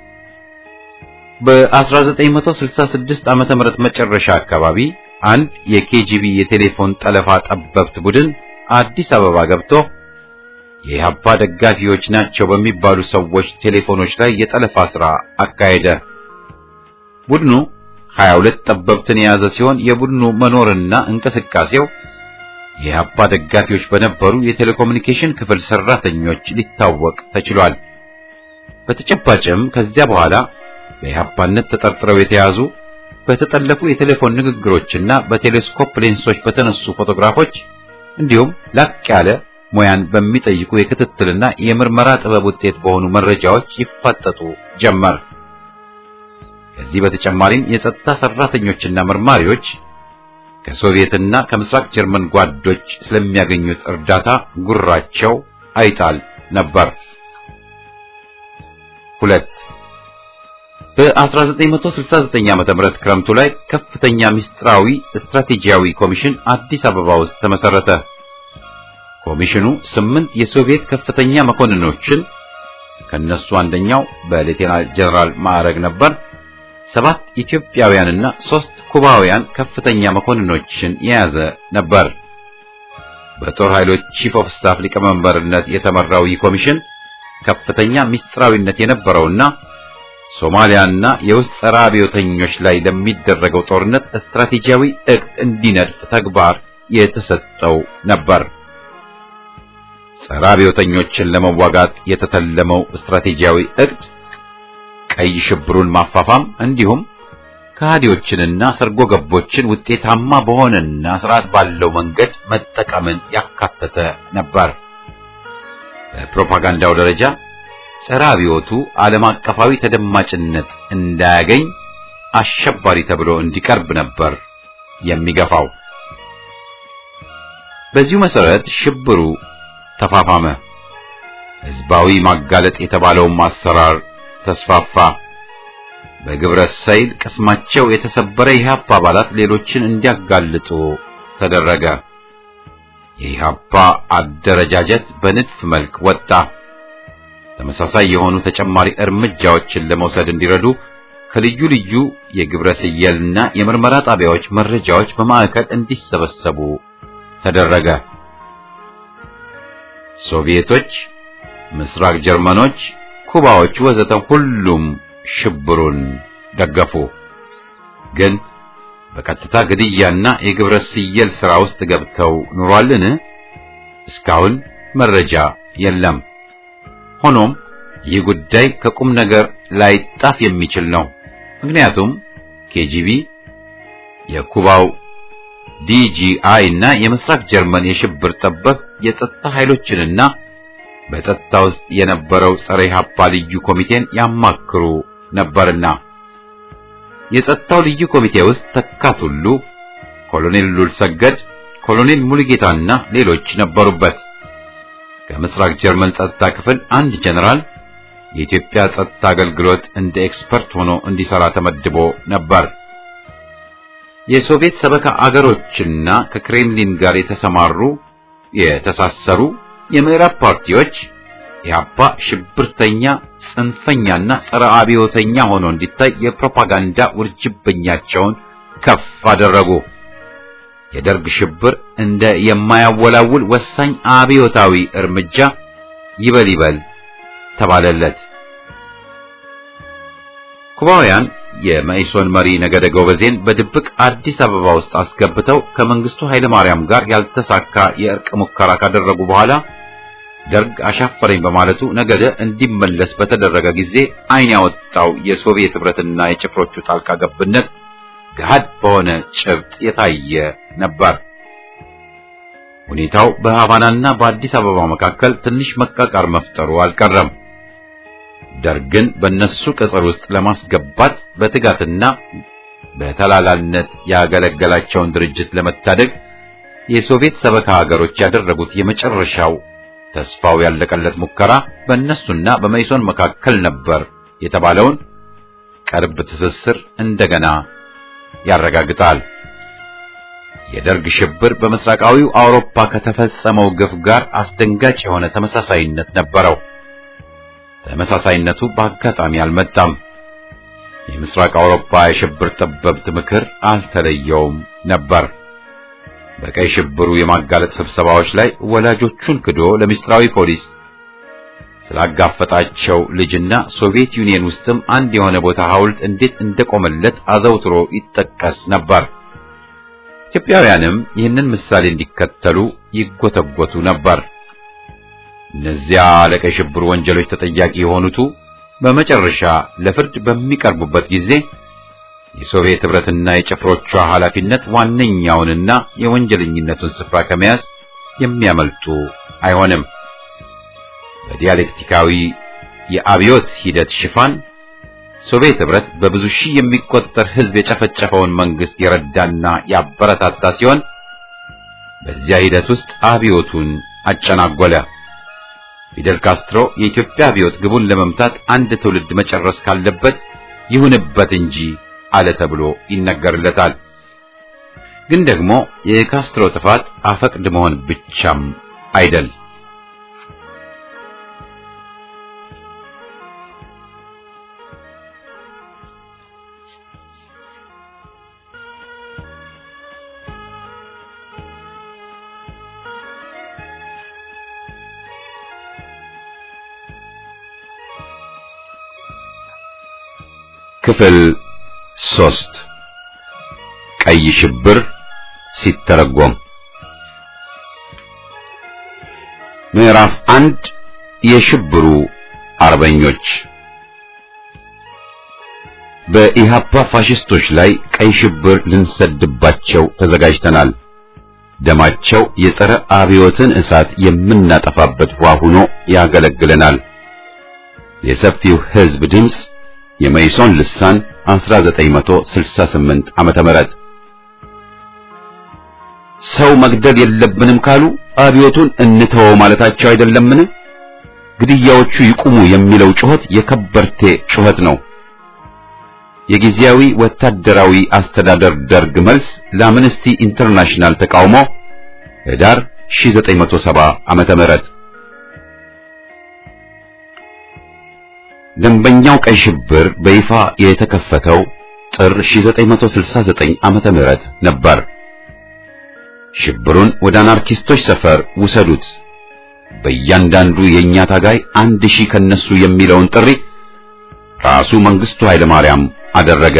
በ1966 ዓመተ ምህረት መጨረሻ አካባቢ አንድ የኬጂቢ የቴሌፎን ጠለፋ ጠበብት ቡድን አዲስ አበባ ገብቶ የኢህአፓ ደጋፊዎች ናቸው በሚባሉ ሰዎች ቴሌፎኖች ላይ የጠለፋ ሥራ አካሄደ። ቡድኑ 22 ጠበብትን የያዘ ሲሆን የቡድኑ መኖርና እንቅስቃሴው የኢህአፓ ደጋፊዎች በነበሩ የቴሌኮሙኒኬሽን ክፍል ሰራተኞች ሊታወቅ ተችሏል። በተጨባጭም ከዚያ በኋላ በኢህአፓነት ተጠርጥረው የተያዙ በተጠለፉ የቴሌፎን ንግግሮችና በቴሌስኮፕ ሌንሶች በተነሱ ፎቶግራፎች እንዲሁም ላቅ ያለ ሙያን በሚጠይቁ የክትትልና የምርመራ ጥበብ ውጤት በሆኑ መረጃዎች ይፋጠጡ ጀመር። ከዚህ በተጨማሪም የጸጥታ ሰራተኞችና መርማሪዎች ከሶቪየትና ከምስራቅ ጀርመን ጓዶች ስለሚያገኙት እርዳታ ጉራቸው አይጣል ነበር። ሁለት በ1969 ዓመተ ምህረት ክረምቱ ላይ ከፍተኛ ምስጢራዊ ስትራቴጂያዊ ኮሚሽን አዲስ አበባ ውስጥ ተመሰረተ። ኮሚሽኑ ስምንት የሶቪየት ከፍተኛ መኮንኖችን ከነሱ አንደኛው በሌቴናል ጀነራል ማዕረግ ነበር፣ ሰባት ኢትዮጵያውያንና ሶስት ኩባውያን ከፍተኛ መኮንኖችን የያዘ ነበር። በጦር ኃይሎች ቺፍ ኦፍ ስታፍ ሊቀመንበርነት የተመራው ይህ ኮሚሽን ከፍተኛ ምስጢራዊነት የነበረውና ሶማሊያና የውስጥ ጸረ አብዮተኞች ላይ ለሚደረገው ጦርነት ስትራቴጂያዊ እቅድ እንዲነድፍ ተግባር የተሰጠው ነበር። ጸረ አብዮተኞችን ለመዋጋት የተተለመው ስትራቴጂያዊ እቅድ ቀይ ሽብሩን ማፋፋም እንዲሁም ከሃዲዎችንና ሰርጎ ገቦችን ውጤታማ በሆነና ስርዓት ባለው መንገድ መጠቀምን ያካተተ ነበር። በፕሮፓጋንዳው ደረጃ ጸረ አብዮቱ ዓለም አቀፋዊ ተደማጭነት እንዳያገኝ አሸባሪ ተብሎ እንዲቀርብ ነበር የሚገፋው። በዚሁ መሰረት ሽብሩ ተፋፋመ። ህዝባዊ ማጋለጥ የተባለውም አሰራር ተስፋፋ። በግብረ ሰይል ቅስማቸው የተሰበረ የኢህአፓ አባላት ሌሎችን እንዲያጋልጡ ተደረገ። የኢህአፓ አደረጃጀት በንድፍ መልክ ወጣ። ተመሳሳይ የሆኑ ተጨማሪ እርምጃዎችን ለመውሰድ እንዲረዱ ከልዩ ልዩ የግብረ ስየልና የምርመራ ጣቢያዎች መረጃዎች በማዕከል እንዲሰበሰቡ ተደረገ። ሶቪየቶች፣ ምስራቅ ጀርመኖች፣ ኩባዎች ወዘተ ሁሉም ሽብሩን ደገፉ። ግን በቀጥታ ግድያና የግብረ ስየል ሥራ ውስጥ ገብተው ኑሯልን? እስካሁን መረጃ የለም። ሆኖም ይህ ጉዳይ ከቁም ነገር ላይጣፍ የሚችል ነው። ምክንያቱም ኬጂቢ፣ የኩባው ዲጂአይ እና የምስራቅ ጀርመን የሽብር ጠበብ የጸጥታ ኃይሎችንና በጸጥታ ውስጥ የነበረው ጸረ ኢህአፓ ልዩ ኮሚቴን ያማክሩ ነበርና የጸጥታው ልዩ ኮሚቴ ውስጥ ተካት ሁሉ ኮሎኔል ሉልሰገድ፣ ኮሎኔል ሙሉጌታና ሌሎች ነበሩበት። ከምስራቅ ጀርመን ጸጥታ ክፍል አንድ ጀነራል የኢትዮጵያ ጸጥታ አገልግሎት እንደ ኤክስፐርት ሆኖ እንዲሰራ ተመድቦ ነበር። የሶቪየት ሰበካ አገሮችና ከክሬምሊን ጋር የተሰማሩ የተሳሰሩ የምዕራብ ፓርቲዎች ኢህአፓ ሽብርተኛ፣ ጽንፈኛና ጸረ አብዮተኛ ሆኖ እንዲታይ የፕሮፓጋንዳ ውርጅብኛቸውን ከፍ አደረጉ። የደርግ ሽብር እንደ የማያወላውል ወሳኝ አብዮታዊ እርምጃ ይበል ይበል ተባለለት። ኩባውያን የመኢሶን መሪ ነገደ ጎበዜን በድብቅ አዲስ አበባ ውስጥ አስገብተው ከመንግስቱ ኃይለ ማርያም ጋር ያልተሳካ የእርቅ ሙከራ ካደረጉ በኋላ ደርግ አሻፈረኝ በማለቱ ነገደ እንዲመለስ በተደረገ ጊዜ ዓይን ያወጣው የሶቪየት ህብረትና የጭፍሮቹ ጣልቃ ገብነት ገሃድ በሆነ ጭብጥ የታየ ነበር። ሁኔታው በሃቫናና በአዲስ አበባ መካከል ትንሽ መቃቃር መፍጠሩ አልቀረም። ደርግን በእነሱ ቅጽር ውስጥ ለማስገባት በትጋትና በተላላነት ያገለገላቸውን ድርጅት ለመታደግ የሶቪየት ሰበካ ሀገሮች ያደረጉት የመጨረሻው ተስፋው ያለቀለት ሙከራ በእነሱና በመይሶን መካከል ነበር የተባለውን ቅርብ ትስስር እንደገና ያረጋግጣል። የደርግ ሽብር በምስራቃዊው አውሮፓ ከተፈጸመው ግፍ ጋር አስደንጋጭ የሆነ ተመሳሳይነት ነበረው። ተመሳሳይነቱ በአጋጣሚ አልመጣም። የምስራቅ አውሮፓ የሽብር ጠበብት ምክር አልተለየውም ነበር። በቀይ ሽብሩ የማጋለጥ ስብሰባዎች ላይ ወላጆቹን ክዶ ለምስጢራዊ ፖሊስ ስላጋፈጣቸው ልጅና ሶቪየት ዩኒየን ውስጥም አንድ የሆነ ቦታ ሐውልት እንዴት እንደቆመለት አዘውትሮ ይጠቀስ ነበር። ኢትዮጵያውያንም ይህንን ምሳሌ እንዲከተሉ ይጎተጎቱ ነበር። እነዚያ ለቀይ ሽብር ወንጀሎች ተጠያቂ የሆኑቱ በመጨረሻ ለፍርድ በሚቀርቡበት ጊዜ የሶቪየት ህብረትና የጭፍሮቿ ኃላፊነት ዋነኛውንና የወንጀለኝነቱን ስፍራ ከመያዝ የሚያመልጡ አይሆንም። በዲያሌክቲካዊ የአብዮት ሂደት ሽፋን ሶቪየት ህብረት በብዙ ሺህ የሚቆጠር ህዝብ የጨፈጨፈውን መንግስት የረዳና ያበረታታ ሲሆን በዚያ ሂደት ውስጥ አብዮቱን አጨናጎለ። ፊደል ካስትሮ የኢትዮጵያ አብዮት ግቡን ለመምታት አንድ ትውልድ መጨረስ ካለበት ይሁንበት እንጂ አለ ተብሎ ይነገርለታል። ግን ደግሞ የካስትሮ ጥፋት አፈቅድ መሆን ብቻም አይደል። ክፍል ሶስት ቀይ ሽብር ሲተረጎም ምዕራፍ አንድ የሽብሩ አርበኞች በኢሃፓ ፋሽስቶች ላይ ቀይ ሽብር ልንሰድባቸው ተዘጋጅተናል። ደማቸው የጸረ አብዮትን እሳት የምናጠፋበት ውሃ ሆኖ ያገለግለናል። የሰፊው ሕዝብ ድምፅ የመይሶን ልሳን 1968 ዓመተ ምህረት ሰው መግደል የለብንም ካሉ አብዮቱን እንተወው ማለታቸው አይደለምን? ግድያዎቹ ይቁሙ የሚለው ጩኸት የከበርቴ ጩኸት ነው። የጊዜያዊ ወታደራዊ አስተዳደር ደርግ መልስ ለአምነስቲ ኢንተርናሽናል ተቃውሞ ህዳር 1970 ዓመተ ምህረት ደንበኛው ቀይ ሽብር በይፋ የተከፈተው ጥር 1969 ዓመተ ምህረት ነበር። ሽብሩን ወደ አናርኪስቶች ሰፈር ውሰዱት፣ በእያንዳንዱ የእኛ ታጋይ አንድ ሺህ ከነሱ የሚለውን ጥሪ ራሱ መንግስቱ ኃይለ ማርያም አደረገ።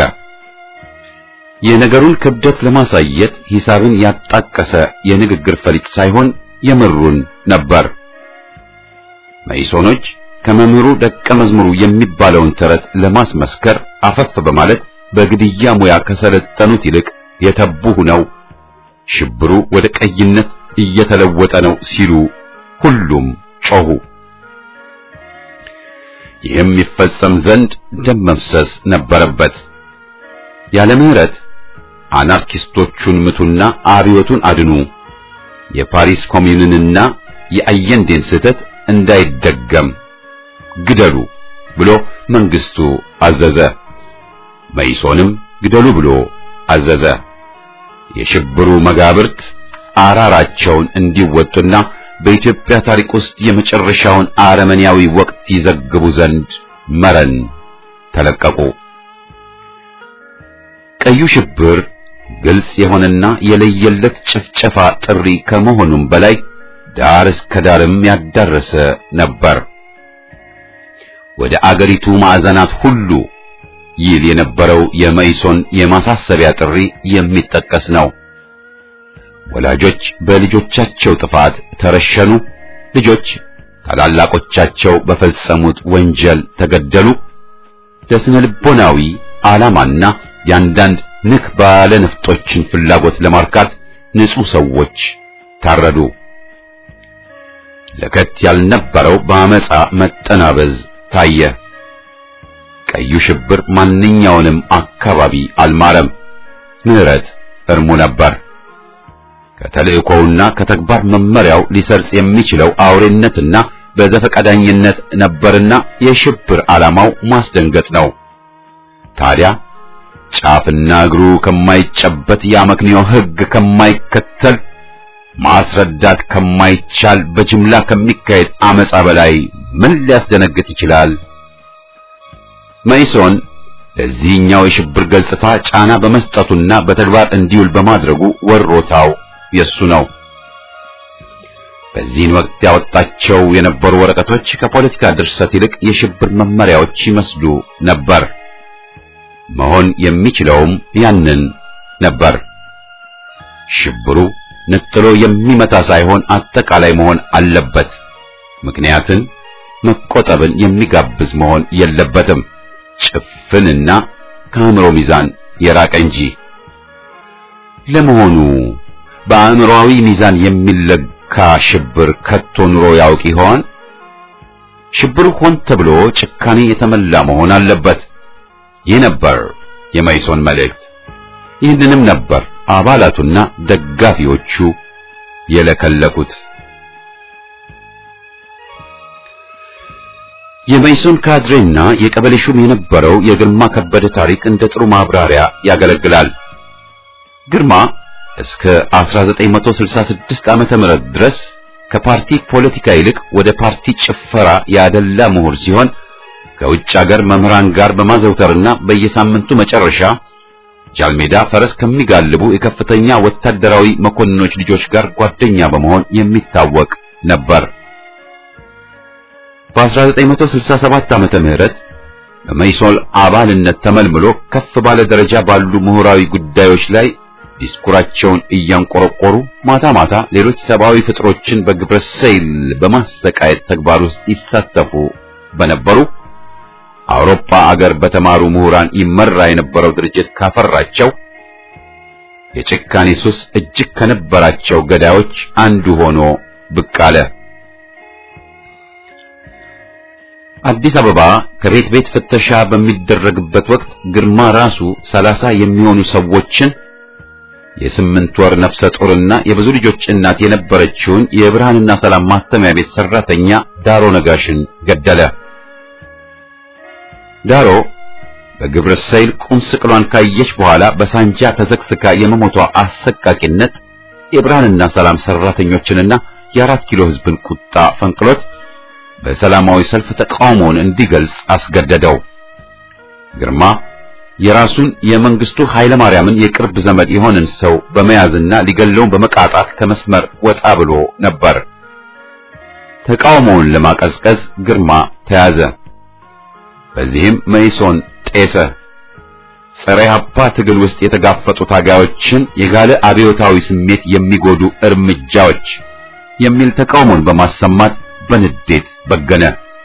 የነገሩን ክብደት ለማሳየት ሂሳብን ያጣቀሰ የንግግር ፈሊጥ ሳይሆን የምሩን ነበር። መይሶኖች ከመምህሩ ደቀ መዝሙሩ የሚባለውን ተረት ለማስመስከር አፈፍ በማለት በግድያ ሙያ ከሰለጠኑት ይልቅ የተቡ ሆነው ሽብሩ ወደ ቀይነት እየተለወጠ ነው ሲሉ ሁሉም ጮሁ። ይህም ይፈጸም ዘንድ ደም መፍሰስ ነበረበት። ያለ ምህረት አናርኪስቶቹን ምቱና አብዮቱን አድኑ፣ የፓሪስ ኮሚዩንንና የአየንዴን ስህተት እንዳይደገም ግደሉ ብሎ መንግስቱ አዘዘ። መይሶንም ግደሉ ብሎ አዘዘ። የሽብሩ መጋብርት አራራቸውን እንዲወጡና በኢትዮጵያ ታሪክ ውስጥ የመጨረሻውን አረመኔያዊ ወቅት ይዘግቡ ዘንድ መረን ተለቀቁ። ቀዩ ሽብር ግልጽ የሆነና የለየለት ጭፍጨፋ ጥሪ ከመሆኑም በላይ ዳር እስከ ዳርም ያዳረሰ ነበር። ወደ አገሪቱ ማዕዘናት ሁሉ ይል የነበረው የመይሶን የማሳሰቢያ ጥሪ የሚጠቀስ ነው። ወላጆች በልጆቻቸው ጥፋት ተረሸኑ። ልጆች ታላላቆቻቸው በፈጸሙት ወንጀል ተገደሉ። ለስነ ልቦናዊ ዓላማና የአንዳንድ ንክ ባለ ነፍጦችን ፍላጎት ለማርካት ንጹህ ሰዎች ታረዱ። ለከት ያልነበረው በአመፃ መጠናበዝ ታየ። ቀዩ ሽብር ማንኛውንም አካባቢ አልማረም። ምህረት እርሙ ነበር። ከተልእኮውና ከተግባር መመሪያው ሊሰርጽ የሚችለው አውሬነትና በዘፈቀዳኝነት ነበርና የሽብር ዓላማው ማስደንገጥ ነው። ታዲያ ጫፍና እግሩ ከማይጨበት የአመክንዮ ሕግ ከማይከተል ማስረዳት ከማይቻል በጅምላ ከሚካሄድ አመፃ በላይ ምን ሊያስደነግጥ ይችላል? መይሶን ለዚህኛው የሽብር ገጽታ ጫና በመስጠቱና በተግባር እንዲውል በማድረጉ ወሮታው የሱ ነው። በዚህን ወቅት ያወጣቸው የነበሩ ወረቀቶች ከፖለቲካ ድርሰት ይልቅ የሽብር መመሪያዎች ይመስሉ ነበር። መሆን የሚችለውም ያንን ነበር። ሽብሩ ነጥሎ የሚመታ ሳይሆን አጠቃላይ መሆን አለበት። ምክንያትን መቆጠብን የሚጋብዝ መሆን የለበትም። ጭፍንና ከአእምሮ ሚዛን የራቀ እንጂ። ለመሆኑ በአእምሮአዊ ሚዛን የሚለካ ሽብር ከቶ ኑሮ ያውቅ ይሆን? ሽብሩ ሆን ተብሎ ጭካኔ የተመላ መሆን አለበት። ይህ ነበር የመይሶን መልእክት። ይህንንም ነበር አባላቱና ደጋፊዎቹ የለከለኩት። የመይሶን ካድሬና የቀበሌ ሹም የነበረው የግርማ ከበደ ታሪክ እንደ ጥሩ ማብራሪያ ያገለግላል። ግርማ እስከ 1966 ዓመተ ምህረት ድረስ ከፓርቲ ፖለቲካ ይልቅ ወደ ፓርቲ ጭፈራ ያደላ ምሁር ሲሆን ከውጭ አገር መምህራን ጋር በማዘውተርና በየሳምንቱ መጨረሻ ጃልሜዳ ፈረስ ከሚጋልቡ የከፍተኛ ወታደራዊ መኮንኖች ልጆች ጋር ጓደኛ በመሆን የሚታወቅ ነበር። በ1967 ዓመተ ምህረት በመይሶል አባልነት ተመልምሎ ከፍ ባለ ደረጃ ባሉ ምሁራዊ ጉዳዮች ላይ ዲስኩራቸውን እያንቆረቆሩ ማታ ማታ ሌሎች ሰብአዊ ፍጥሮችን በግብረ ሰይል በማሰቃየት ተግባር ውስጥ ይሳተፉ በነበሩ አውሮፓ አገር በተማሩ ምሁራን ይመራ የነበረው ድርጅት ካፈራቸው የጭካኔ ሱስ እጅግ ከነበራቸው ገዳዮች አንዱ ሆኖ ብቅ አለ። አዲስ አበባ ከቤት ቤት ፍተሻ በሚደረግበት ወቅት ግርማ ራሱ ሰላሳ የሚሆኑ ሰዎችን የስምንት ወር ነፍሰ ጡርና የብዙ ልጆች እናት የነበረችውን የብርሃንና ሰላም ማተሚያ ቤት ሰራተኛ ዳሮ ነጋሽን ገደለ። ዳሮ በግብረ ሰይል ቁም ስቅሏን ካየች በኋላ በሳንጃ ተዘግዝጋ የመሞቷ አሰቃቂነት የብርሃንና ሰላም ሰራተኞችንና የአራት ኪሎ ሕዝብን ቁጣ ፈንቅሎት በሰላማዊ ሰልፍ ተቃውሞውን እንዲገልጽ አስገደደው። ግርማ የራሱን የመንግስቱ ኃይለ ማርያምን የቅርብ ዘመድ የሆነን ሰው በመያዝና ሊገለውን በመቃጣት ከመስመር ወጣ ብሎ ነበር። ተቃውሞውን ለማቀዝቀዝ ግርማ ተያዘ። በዚህም መይሶን ጤሰ። ጸረ ኢህአፓ ትግል ውስጥ የተጋፈጡ ታጋዮችን የጋለ አብዮታዊ ስሜት የሚጎዱ እርምጃዎች የሚል ተቃውሞን በማሰማት በንዴት በገነ።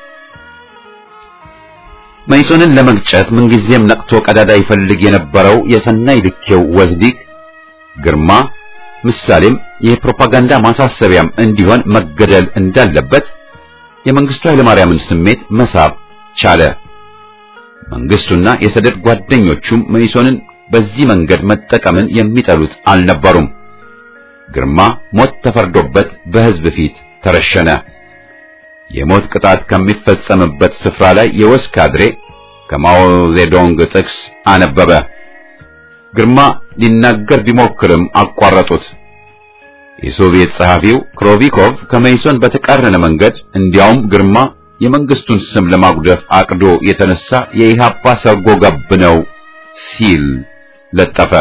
መይሶንን ለመግጨት ምንጊዜም ነቅቶ ቀዳዳ ይፈልግ የነበረው የሰናይ ልኬው ወዝዲግ ግርማ ምሳሌም የፕሮፓጋንዳ ማሳሰቢያም እንዲሆን መገደል እንዳለበት የመንግስቱ ኃይለማርያምን ስሜት መሳብ ቻለ። መንግስቱና የሰደድ ጓደኞቹም መይሶንን በዚህ መንገድ መጠቀምን የሚጠሉት አልነበሩም። ግርማ ሞት ተፈርዶበት በህዝብ ፊት ተረሸነ። የሞት ቅጣት ከሚፈጸምበት ስፍራ ላይ የወስ ካድሬ ከማኦ ዜዶንግ ጥቅስ አነበበ። ግርማ ሊናገር ቢሞክርም አቋረጡት። የሶቪየት ጸሐፊው ክሮቪኮቭ ከመይሶን በተቃረነ መንገድ እንዲያውም ግርማ የመንግስቱን ስም ለማጉደፍ አቅዶ የተነሳ የኢሃፓ ሰርጎ ገብ ነው ሲል ለጠፈ።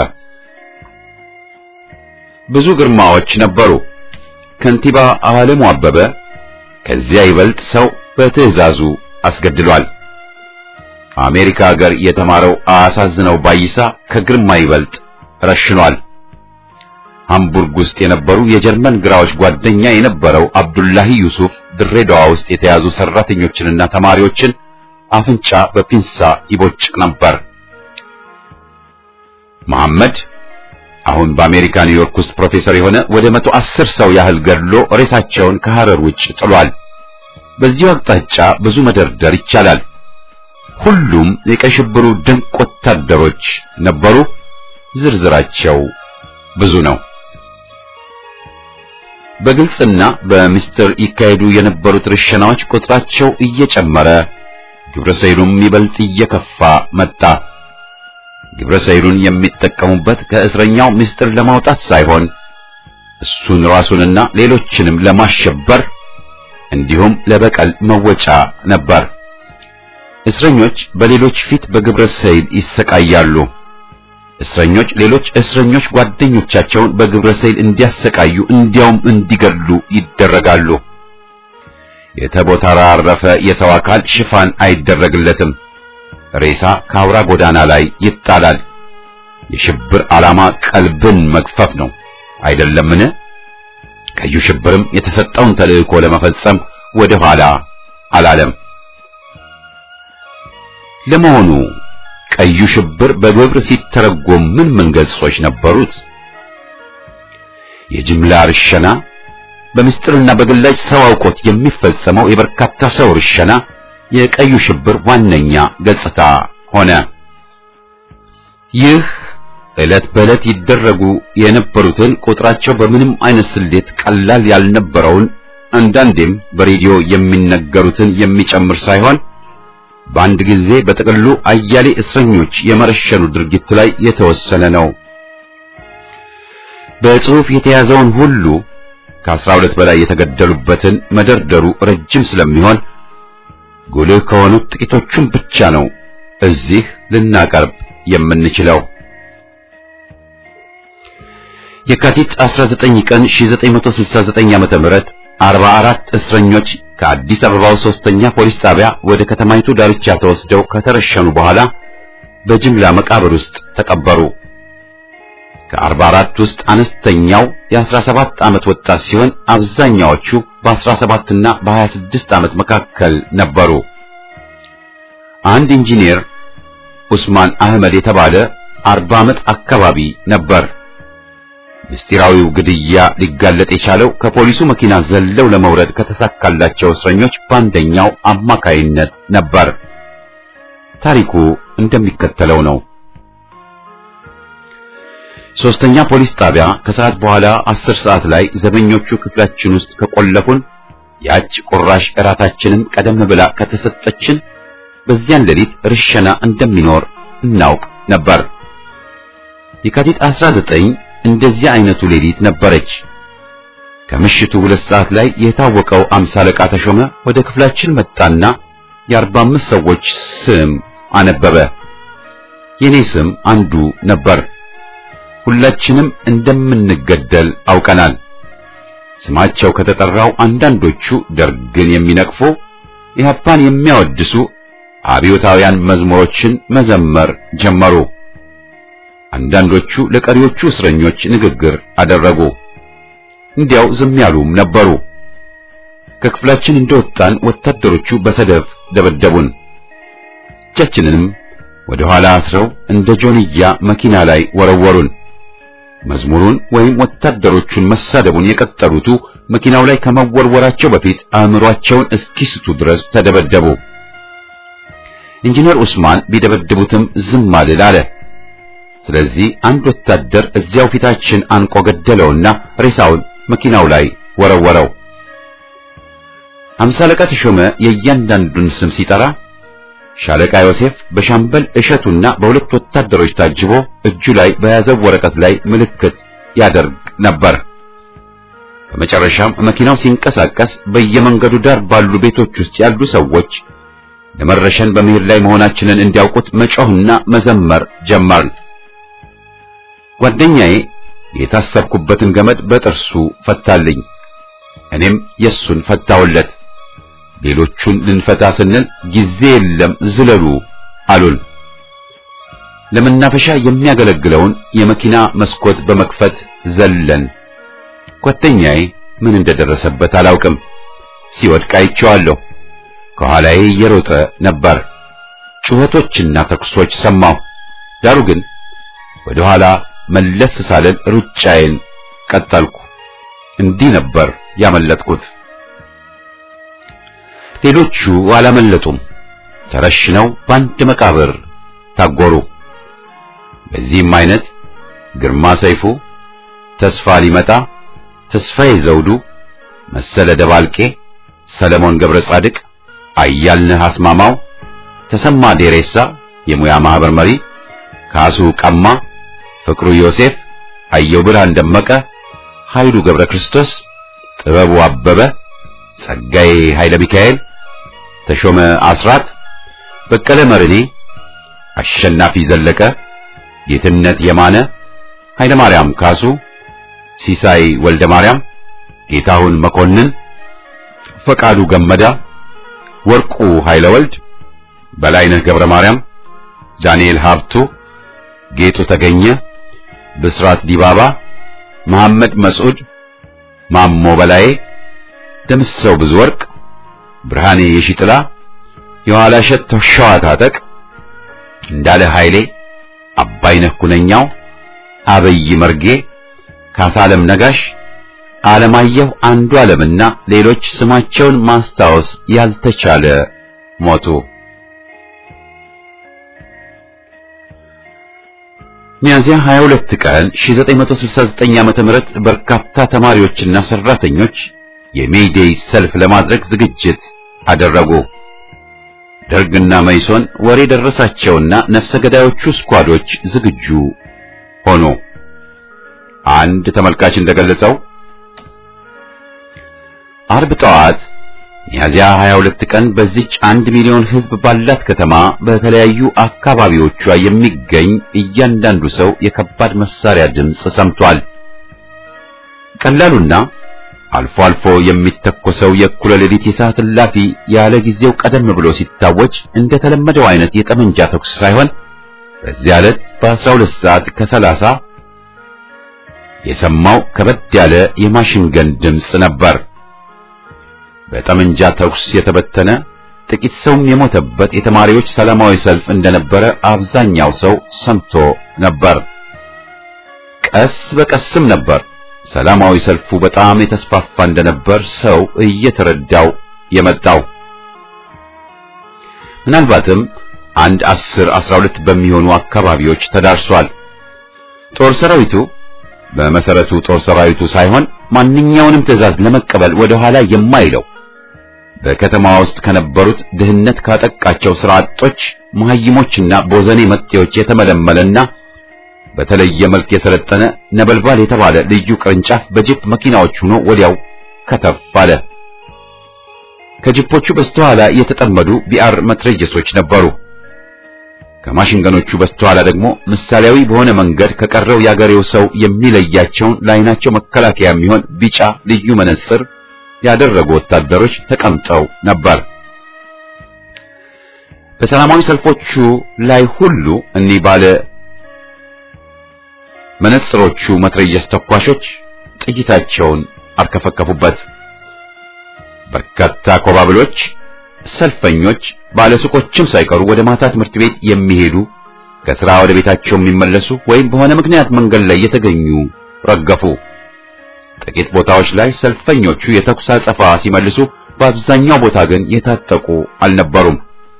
ብዙ ግርማዎች ነበሩ። ከንቲባ አለሙ አበበ ከዚያ ይበልጥ ሰው በትዕዛዙ አስገድሏል። አሜሪካ ሀገር የተማረው አሳዝነው ባይሳ ከግርማ ይበልጥ ረሽኗል። ሃምቡርግ ውስጥ የነበሩ የጀርመን ግራዎች ጓደኛ የነበረው አብዱላሂ ዩሱፍ ድሬዳዋ ውስጥ የተያዙ ሰራተኞችንና ተማሪዎችን አፍንጫ በፒንሳ ይቦጭቅ ነበር። መሐመድ አሁን በአሜሪካ ኒውዮርክ ውስጥ ፕሮፌሰር የሆነ ወደ መቶ አስር ሰው ያህል ገድሎ ሬሳቸውን ከሐረር ውጭ ጥሏል። በዚሁ አቅጣጫ ብዙ መደርደር ይቻላል። ሁሉም የቀይ ሽብሩ ድንቅ ወታደሮች ነበሩ። ዝርዝራቸው ብዙ ነው። በግልጽና በምስጢር ይካሄዱ የነበሩት ርሸናዎች ቁጥራቸው እየጨመረ ግብረ ሰይሉም ይበልጥ እየከፋ መጣ። ግብረ ሰይሉን የሚጠቀሙበት ከእስረኛው ምስጢር ለማውጣት ሳይሆን እሱን ራሱንና ሌሎችንም ለማሸበር እንዲሁም ለበቀል መወጫ ነበር። እስረኞች በሌሎች ፊት በግብረ ሰይል ይሰቃያሉ። እስረኞች ሌሎች እስረኞች ጓደኞቻቸውን በግብረ ሰይል እንዲያሰቃዩ እንዲያውም እንዲገድሉ ይደረጋሉ። የተቦታራረፈ የሰው አካል ሽፋን አይደረግለትም። ሬሳ ከአውራ ጎዳና ላይ ይጣላል። የሽብር ዓላማ ቀልብን መግፈፍ ነው አይደለምን? ቀዩ ሽብርም የተሰጠውን ተልእኮ ለመፈጸም ወደ ኋላ አላለም። ለመሆኑ ቀዩ ሽብር በግብር ሲተረጎም ምን ምን ገጾች ነበሩት? የጅምላ ርሸና፣ በምስጢርና በግላጭ ሰው አውቆት የሚፈጸመው የበርካታ ሰው ርሸና የቀዩ ሽብር ዋነኛ ገጽታ ሆነ። ይህ ዕለት በዕለት ይደረጉ የነበሩትን ቁጥራቸው በምንም አይነት ስሌት ቀላል ያልነበረውን አንዳንዴም በሬዲዮ የሚነገሩትን የሚጨምር ሳይሆን በአንድ ጊዜ በጥቅሉ አያሌ እስረኞች የመረሸኑ ድርጊት ላይ የተወሰነ ነው። በጽሑፍ የተያዘውን ሁሉ ከአስራ ሁለት በላይ የተገደሉበትን መደርደሩ ረጅም ስለሚሆን ጉልህ ከሆኑት ጥቂቶቹን ብቻ ነው እዚህ ልናቀርብ የምንችለው። የካቲት 19 ቀን 1969 ዓመተ ምህረት 44 እስረኞች ከአዲስ አበባው ሶስተኛ ፖሊስ ጣቢያ ወደ ከተማይቱ ዳርቻ ተወስደው ከተረሸኑ በኋላ በጅምላ መቃብር ውስጥ ተቀበሩ። ከ44 ውስጥ አነስተኛው የ17 ዓመት ወጣት ሲሆን አብዛኛዎቹ በ17 እና በ26 ዓመት መካከል ነበሩ። አንድ ኢንጂነር ኡስማን አህመድ የተባለ 40 ዓመት አካባቢ ነበር። ምስጢራዊው ግድያ ሊጋለጥ የቻለው ከፖሊሱ መኪና ዘለው ለመውረድ ከተሳካላቸው እስረኞች በአንደኛው አማካይነት ነበር። ታሪኩ እንደሚከተለው ነው። ሶስተኛ ፖሊስ ጣቢያ ከሰዓት በኋላ አስር ሰዓት ላይ ዘበኞቹ ክፍላችን ውስጥ ከቆለፉን ያች ቁራሽ እራታችንም ቀደም ብላ ከተሰጠችን በዚያን ሌሊት ርሸና እንደሚኖር እናውቅ ነበር። የካቲት 19 እንደዚህ አይነቱ ሌሊት ነበረች። ከምሽቱ ሁለት ሰዓት ላይ የታወቀው አምሳ አለቃ ተሾመ ወደ ክፍላችን መጣና የአርባ አምስት ሰዎች ስም አነበበ። የኔ ስም አንዱ ነበር። ሁላችንም እንደምንገደል አውቀናል። ስማቸው ከተጠራው አንዳንዶቹ ደርግን የሚነቅፉ ኢህአፓን የሚያወድሱ አብዮታውያን መዝሙሮችን መዘመር ጀመሩ። አንዳንዶቹ ለቀሪዎቹ እስረኞች ንግግር አደረጉ። እንዲያው ዝም ያሉም ነበሩ። ከክፍላችን እንደወጣን ወታደሮቹ በሰደፍ ደበደቡን። እጃችንንም ወደ ኋላ አስረው እንደ ጆንያ መኪና ላይ ወረወሩን። መዝሙሩን ወይም ወታደሮቹን መሳደቡን የቀጠሉቱ መኪናው ላይ ከመወርወራቸው በፊት አእምሯቸውን እስኪስቱ ድረስ ተደበደቡ። ኢንጂነር ኡስማን ቢደበድቡትም ዝም አልል አለ። ስለዚህ አንድ ወታደር እዚያው ፊታችን አንቆ ገደለውና ሬሳውን መኪናው ላይ ወረወረው። አምሳ አለቃ ተሾመ የእያንዳንዱን ስም ሲጠራ ሻለቃ ዮሴፍ በሻምበል እሸቱና በሁለት ወታደሮች ታጅቦ እጁ ላይ በያዘው ወረቀት ላይ ምልክት ያደርግ ነበር። በመጨረሻም መኪናው ሲንቀሳቀስ በየመንገዱ ዳር ባሉ ቤቶች ውስጥ ያሉ ሰዎች ለመረሸን በመሄድ ላይ መሆናችንን እንዲያውቁት መጮህና መዘመር ጀመርን። ጓደኛዬ የታሰርኩበትን ገመድ በጥርሱ ፈታልኝ። እኔም የሱን ፈታውለት። ሌሎቹን ልንፈታ ስንል ጊዜ የለም ዝለሉ አሉን። ለመናፈሻ የሚያገለግለውን የመኪና መስኮት በመክፈት ዘለን። ጓደኛዬ ምን እንደደረሰበት አላውቅም። ሲወድቅ አይቼዋለሁ። ከኋላዬ እየሮጠ ነበር። ጩኸቶችና ተኩሶች ሰማሁ። ዳሩ ግን ወደ ኋላ መለስ ሳልል ሩጫዬን ቀጠልኩ። እንዲህ ነበር ያመለጥኩት። ሌሎቹ አላመለጡም። ተረሽነው በአንድ መቃብር ታጎሩ። በዚህም አይነት ግርማ ሰይፉ፣ ተስፋ ሊመጣ፣ ተስፋዬ ዘውዱ፣ መሰለ ደባልቄ፣ ሰለሞን ገብረ ጻድቅ፣ አያልነህ አስማማው፣ ተሰማ ዴሬሳ የሙያ ማህበር መሪ፣ ካሱ ቀማ፣ ፍቅሩ ዮሴፍ፣ አየው ብርሃን ደመቀ፣ ኃይሉ ገብረ ክርስቶስ፣ ጥበቡ አበበ፣ ጸጋዬ ኃይለ ሚካኤል፣ ተሾመ አስራት፣ በቀለ መርኔ፣ አሸናፊ ዘለቀ፣ ጌትነት የማነ፣ ኃይለ ማርያም ካሱ፣ ሲሳይ ወልደ ማርያም፣ ጌታሁን መኮንን፣ ፈቃዱ ገመዳ፣ ወርቁ ኃይለ ወልድ፣ በላይነህ ገብረ ማርያም፣ ዳንኤል ሀብቱ፣ ጌጡ ተገኘ፣ ብስራት ዲባባ፣ መሐመድ መስዑድ፣ ማሞ በላዬ፣ ደምሰው ብዙ ወርቅ፣ ብርሃኔ የሺጥላ፣ የኋላ ሸት ሸዋ ታጠቅ፣ እንዳለ ኃይሌ፣ አባይነህ ኩነኛው፣ አበይ መርጌ፣ ካሳለም ነጋሽ፣ አለማየሁ አንዱ ዓለምና ሌሎች ስማቸውን ማስታወስ ያልተቻለ ሞቱ። ሚያዝያ 22 ቀን 1969 ዓመተ ምህረት በርካታ ተማሪዎችና ሰራተኞች የሜይዴይ ሰልፍ ለማድረግ ዝግጅት አደረጉ። ደርግና መይሶን ወሬ ደረሳቸውና ነፍሰ ገዳዮቹ ስኳዶች ዝግጁ ሆኑ። አንድ ተመልካች እንደገለጸው አርብ ጠዋት ሚያዝያ 22 ቀን በዚች አንድ ሚሊዮን ሕዝብ ባላት ከተማ በተለያዩ አካባቢዎቿ የሚገኝ እያንዳንዱ ሰው የከባድ መሳሪያ ድምፅ ሰምቷል። ቀላሉና አልፎ አልፎ የሚተኮሰው የእኩለ ሌሊት የሰዓት እላፊ ያለ ጊዜው ቀደም ብሎ ሲታወጅ እንደተለመደው አይነት የጠመንጃ ተኩስ ሳይሆን በዚያ ዕለት በ12 ሰዓት ከሰላሳ የሰማው ከበድ ያለ የማሽን ገን ድምፅ ነበር። በጠመንጃ ተኩስ የተበተነ ጥቂት ሰውም የሞተበት የተማሪዎች ሰላማዊ ሰልፍ እንደነበረ አብዛኛው ሰው ሰምቶ ነበር። ቀስ በቀስም ነበር ሰላማዊ ሰልፉ በጣም የተስፋፋ እንደነበር ሰው እየተረዳው የመጣው። ምናልባትም አንድ አስር አስራ ሁለት በሚሆኑ አካባቢዎች ተዳርሷል። ጦር ሰራዊቱ በመሰረቱ ጦር ሰራዊቱ ሳይሆን ማንኛውንም ትዕዛዝ ለመቀበል ወደ ኋላ የማይለው በከተማ ውስጥ ከነበሩት ድህነት ካጠቃቸው ስራ አጦች መሐይሞችና ቦዘኔ መጤዎች የተመለመለና በተለየ መልክ የሰለጠነ ነበልባል የተባለ ልዩ ቅርንጫፍ በጂፕ መኪናዎች ሆኖ ወዲያው ከተፍ አለ። ከጂፖቹ በስተኋላ የተጠመዱ ቢአር መትረየሶች ነበሩ። ከማሽንገኖቹ በስተኋላ ደግሞ ምሳሌያዊ በሆነ መንገድ ከቀረው የአገሬው ሰው የሚለያቸውን ለዓይናቸው መከላከያ የሚሆን ቢጫ ልዩ መነጽር ያደረጉ ወታደሮች ተቀምጠው ነበር። በሰላማዊ ሰልፎቹ ላይ ሁሉ እኒህ ባለ መነጽሮቹ መትረየስ ተኳሾች ጥይታቸውን አርከፈከፉበት። በርካታ ኮባብሎች፣ ሰልፈኞች፣ ባለሱቆችም ሳይቀሩ ወደ ማታ ትምህርት ቤት የሚሄዱ ከሥራ ወደ ቤታቸው የሚመለሱ ወይም በሆነ ምክንያት መንገድ ላይ የተገኙ ረገፉ። ጥቂት ቦታዎች ላይ ሰልፈኞቹ የተኩስ አጸፋ ሲመልሱ፣ በአብዛኛው ቦታ ግን የታጠቁ አልነበሩም።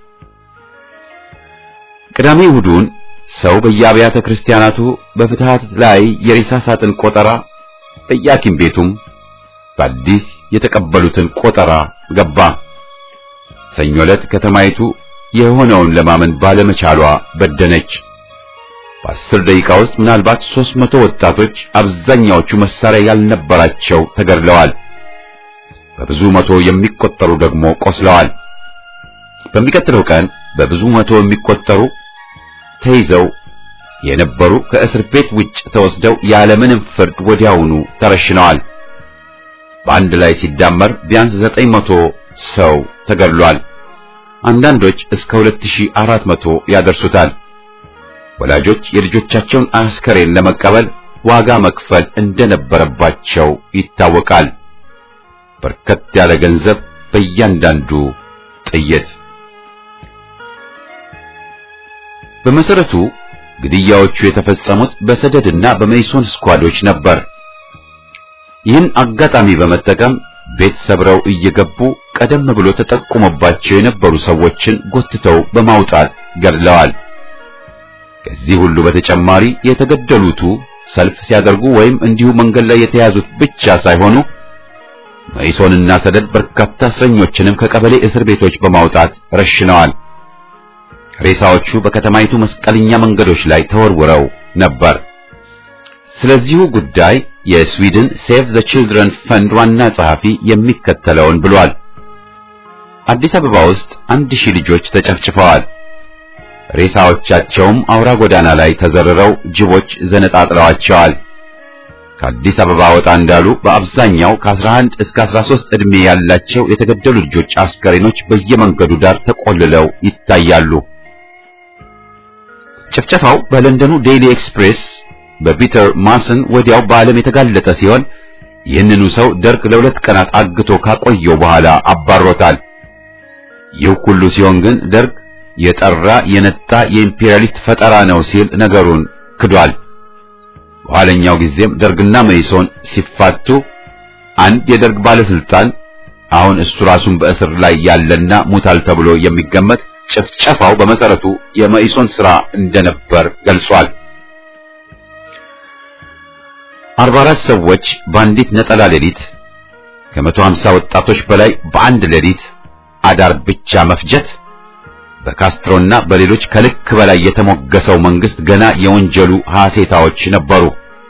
ቅዳሜ እሑዱን ሰው በየአብያተ ክርስቲያናቱ በፍትሃት ላይ የሬሳ ሳጥን ቆጠራ በየሐኪም ቤቱም በአዲስ የተቀበሉትን ቆጠራ ገባ። ሰኞ ዕለት ከተማይቱ የሆነውን ለማመን ባለመቻሏ በደነች። በአስር ደቂቃ ውስጥ ምናልባት ሦስት መቶ ወጣቶች አብዛኛዎቹ መሳሪያ ያልነበራቸው ተገድለዋል። በብዙ መቶ የሚቆጠሩ ደግሞ ቆስለዋል። በሚቀጥለው ቀን በብዙ መቶ የሚቆጠሩ ተይዘው የነበሩ ከእስር ቤት ውጭ ተወስደው ያለምንም ፍርድ ወዲያውኑ ተረሽነዋል። በአንድ ላይ ሲዳመር ቢያንስ ዘጠኝ መቶ ሰው ተገድሏል። አንዳንዶች እስከ 2400 ያደርሱታል። ወላጆች የልጆቻቸውን አስከሬን ለመቀበል ዋጋ መክፈል እንደነበረባቸው ይታወቃል። በርከት ያለ ገንዘብ በእያንዳንዱ ጥይት። በመሰረቱ ግድያዎቹ የተፈጸሙት በሰደድና በመይሶን ስኳዶች ነበር። ይህን አጋጣሚ በመጠቀም ቤት ሰብረው እየገቡ ቀደም ብሎ ተጠቁሞባቸው የነበሩ ሰዎችን ጎትተው በማውጣት ገድለዋል። ከዚህ ሁሉ በተጨማሪ የተገደሉቱ ሰልፍ ሲያደርጉ ወይም እንዲሁ መንገድ ላይ የተያዙት ብቻ ሳይሆኑ መይሶንና ሰደድ በርካታ እስረኞችንም ከቀበሌ እስር ቤቶች በማውጣት ረሽነዋል። ሬሳዎቹ በከተማይቱ መስቀለኛ መንገዶች ላይ ተወርውረው ነበር። ስለዚሁ ጉዳይ የስዊድን ሴቭ ዘ ቺልድረን ፈንድ ዋና ጸሐፊ የሚከተለውን ብሏል። አዲስ አበባ ውስጥ አንድ ሺህ ልጆች ተጨፍጭፈዋል። ሬሳዎቻቸውም አውራ ጎዳና ላይ ተዘርረው ጅቦች ዘነጣጥለዋቸዋል። ከአዲስ አበባ ወጣ እንዳሉ በአብዛኛው ከ11 እስከ 13 ዕድሜ ያላቸው የተገደሉ ልጆች አስከሬኖች በየመንገዱ ዳር ተቆልለው ይታያሉ። ጭፍጨፋው በለንደኑ ዴይሊ ኤክስፕሬስ በፒተር ማስን ወዲያው በዓለም የተጋለጠ ሲሆን ይህንኑ ሰው ደርግ ለሁለት ቀናት አግቶ ካቆየው በኋላ አባሮታል። ይህ ሁሉ ሲሆን ግን ደርግ የጠራ የነጣ የኢምፔሪያሊስት ፈጠራ ነው ሲል ነገሩን ክዷል። በኋለኛው ጊዜም ደርግና መይሶን ሲፋቱ አንድ የደርግ ባለስልጣን አሁን እሱ ራሱን በእስር ላይ ያለና ሙታል ተብሎ የሚገመት ጭፍጨፋው በመሰረቱ የመኢሶን ስራ እንደነበር ገልጿል። 44 ሰዎች በአንዲት ነጠላ ሌሊት ከ150 ወጣቶች በላይ በአንድ ሌሊት አዳር ብቻ መፍጀት በካስትሮና በሌሎች ከልክ በላይ የተሞገሰው መንግስት ገና የወንጀሉ ሐሴታዎች ነበሩ።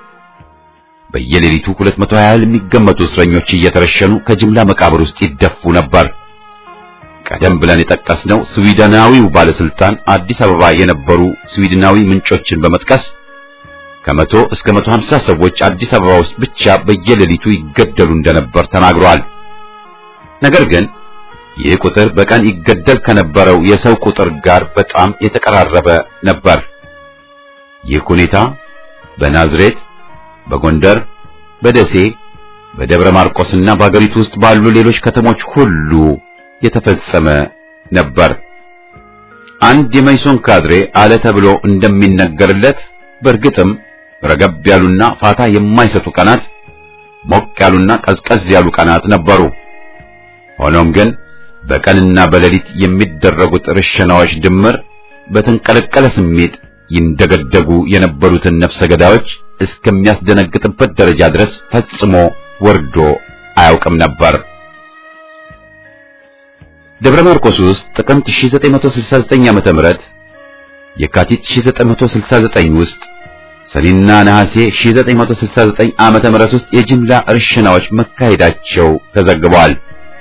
በየሌሊቱ 220 ያህል የሚገመቱ እስረኞች እየተረሸኑ ከጅምላ መቃብር ውስጥ ይደፉ ነበር። ቀደም ብለን የጠቀስነው ስዊድናዊው ባለስልጣን አዲስ አበባ የነበሩ ስዊድናዊ ምንጮችን በመጥቀስ ከመቶ እስከ 150 ሰዎች አዲስ አበባ ውስጥ ብቻ በየሌሊቱ ይገደሉ እንደነበር ተናግሯል። ነገር ግን ይህ ቁጥር በቀን ይገደል ከነበረው የሰው ቁጥር ጋር በጣም የተቀራረበ ነበር። ይህ ሁኔታ በናዝሬት፣ በጎንደር፣ በደሴ፣ በደብረ ማርቆስና በአገሪቱ ውስጥ ባሉ ሌሎች ከተሞች ሁሉ የተፈጸመ ነበር። አንድ የመይሶን ካድሬ አለ ተብሎ እንደሚነገርለት በእርግጥም ረገብ ያሉና ፋታ የማይሰጡ ቀናት፣ ሞቅ ያሉና ቀዝቀዝ ያሉ ቀናት ነበሩ። ሆኖም ግን በቀንና በሌሊት የሚደረጉት ርሸናዎች ድምር በተንቀለቀለ ስሜት ይንደገደጉ የነበሩትን ነፍሰ ገዳዮች እስከሚያስደነግጥበት ደረጃ ድረስ ፈጽሞ ወርዶ አያውቅም ነበር። ደብረ ማርቆስ ውስጥ ጥቅምት 1969 ዓ.ም የካቲት 1969 ውስጥ ሰኔና ነሐሴ 1969 ዓመተ ምህረት ውስጥ የጅምላ እርሽናዎች መካሄዳቸው ተዘግቧል።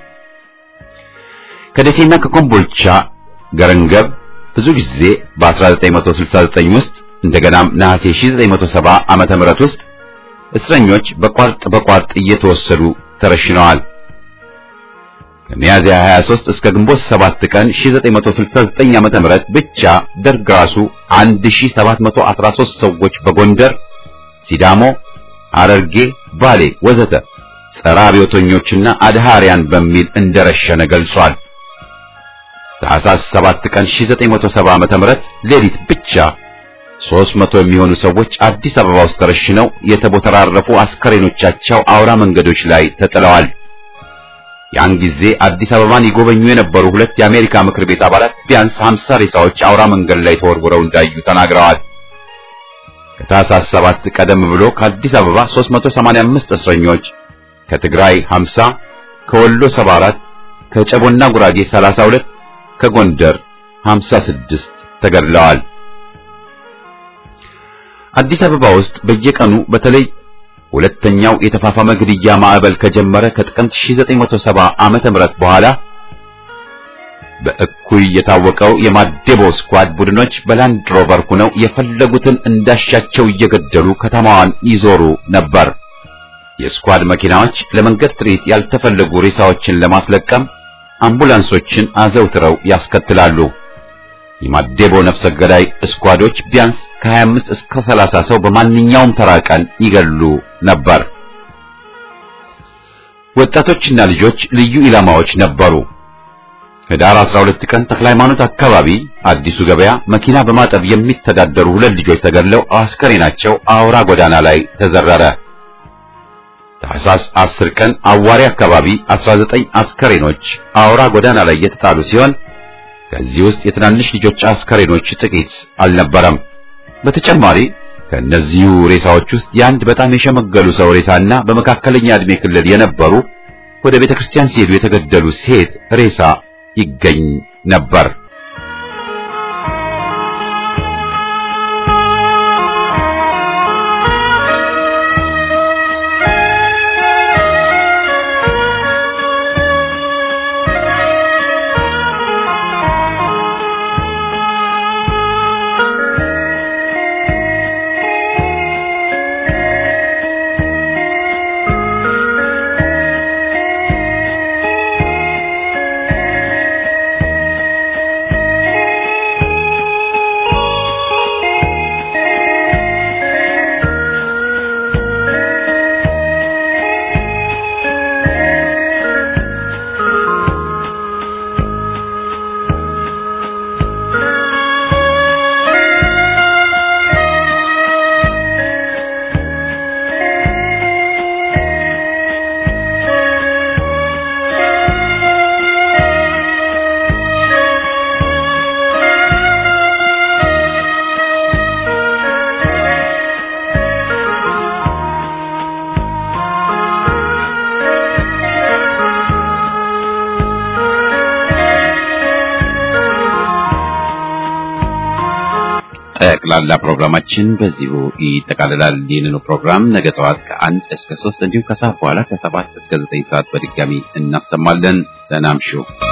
ከደሴና ከኮምቦልቻ ገረንገብ ብዙ ጊዜ በ1969 ውስጥ እንደገናም ነሐሴ 1970 ዓመተ ምህረት ውስጥ እስረኞች በቋርጥ በቋርጥ እየተወሰዱ ተረሽነዋል። ከሚያዝያ 23 እስከ ግንቦት 7 ቀን 1969 ዓመተ ምህረት ብቻ ደርግ ራሱ 1713 ሰዎች በጎንደር፣ ሲዳሞ፣ ሐረርጌ፣ ባሌ ወዘተ ጸረ አብዮተኞችና አድሃሪያን በሚል እንደረሸነ ገልጿል። ታኅሳስ 7 ቀን 1970 ዓመተ ምህረት ሌሊት ብቻ 300 የሚሆኑ ሰዎች አዲስ አበባ ውስጥ ተረሽነው የተቦተራረፉ አስከሬኖቻቸው አውራ መንገዶች ላይ ተጥለዋል። ያን ጊዜ አዲስ አበባን ይጎበኙ የነበሩ ሁለት የአሜሪካ ምክር ቤት አባላት ቢያንስ 50 ሬሳዎች አውራ መንገድ ላይ ተወርውረው እንዳዩ ተናግረዋል። ከታኅሳስ 7 ቀደም ብሎ ከአዲስ አበባ 385 እስረኞች፣ ከትግራይ 50፣ ከወሎ 74፣ ከጨቦና ጉራጌ 32፣ ከጎንደር 56 ተገድለዋል። አዲስ አበባ ውስጥ በየቀኑ በተለይ ሁለተኛው የተፋፋመ ግድያ ማዕበል ከጀመረ ከጥቅምት 1970 ዓመተ ምህረት በኋላ በእኩይ የታወቀው የማዴቦ ስኳድ ቡድኖች በላንድ ሮቨር ሆነው የፈለጉትን እንዳሻቸው እየገደሉ ከተማዋን ይዞሩ ነበር። የስኳድ መኪናዎች ለመንገድ ትርኢት ያልተፈለጉ ሬሳዎችን ለማስለቀም አምቡላንሶችን አዘውትረው ያስከትላሉ። የማዴቦ ነፍሰ ገዳይ ስኳዶች ቢያንስ ከ25 እስከ 30 ሰው በማንኛውም ተራ ቀን ይገሉ ነበር። ወጣቶችና ልጆች ልዩ ኢላማዎች ነበሩ። ህዳር 12 ቀን ተክለ ሃይማኖት አካባቢ አዲሱ ገበያ መኪና በማጠብ የሚተዳደሩ ሁለት ልጆች ተገድለው አስከሬናቸው አውራ ጎዳና ላይ ተዘረረ። ታኅሳስ 10 ቀን አዋሪ አካባቢ 19 አስከሬኖች አውራ ጎዳና ላይ የተጣሉ ሲሆን ከዚህ ውስጥ የትናንሽ ልጆች አስከሬኖች ጥቂት አልነበረም። በተጨማሪ ከእነዚሁ ሬሳዎች ውስጥ የአንድ በጣም የሸመገሉ ሰው ሬሳና በመካከለኛ ዕድሜ ክልል የነበሩ ወደ ቤተ ክርስቲያን ሲሄዱ የተገደሉ ሴት ሬሳ ይገኝ ነበር። ጠቅላላ ፕሮግራማችን በዚሁ ይጠቃልላል። ይህንኑ ፕሮግራም ነገ ጠዋት ከአንድ እስከ ሶስት እንዲሁም ከሰዓት በኋላ ከሰባት እስከ ዘጠኝ ሰዓት በድጋሚ እናሰማለን። ደህና እምሹ።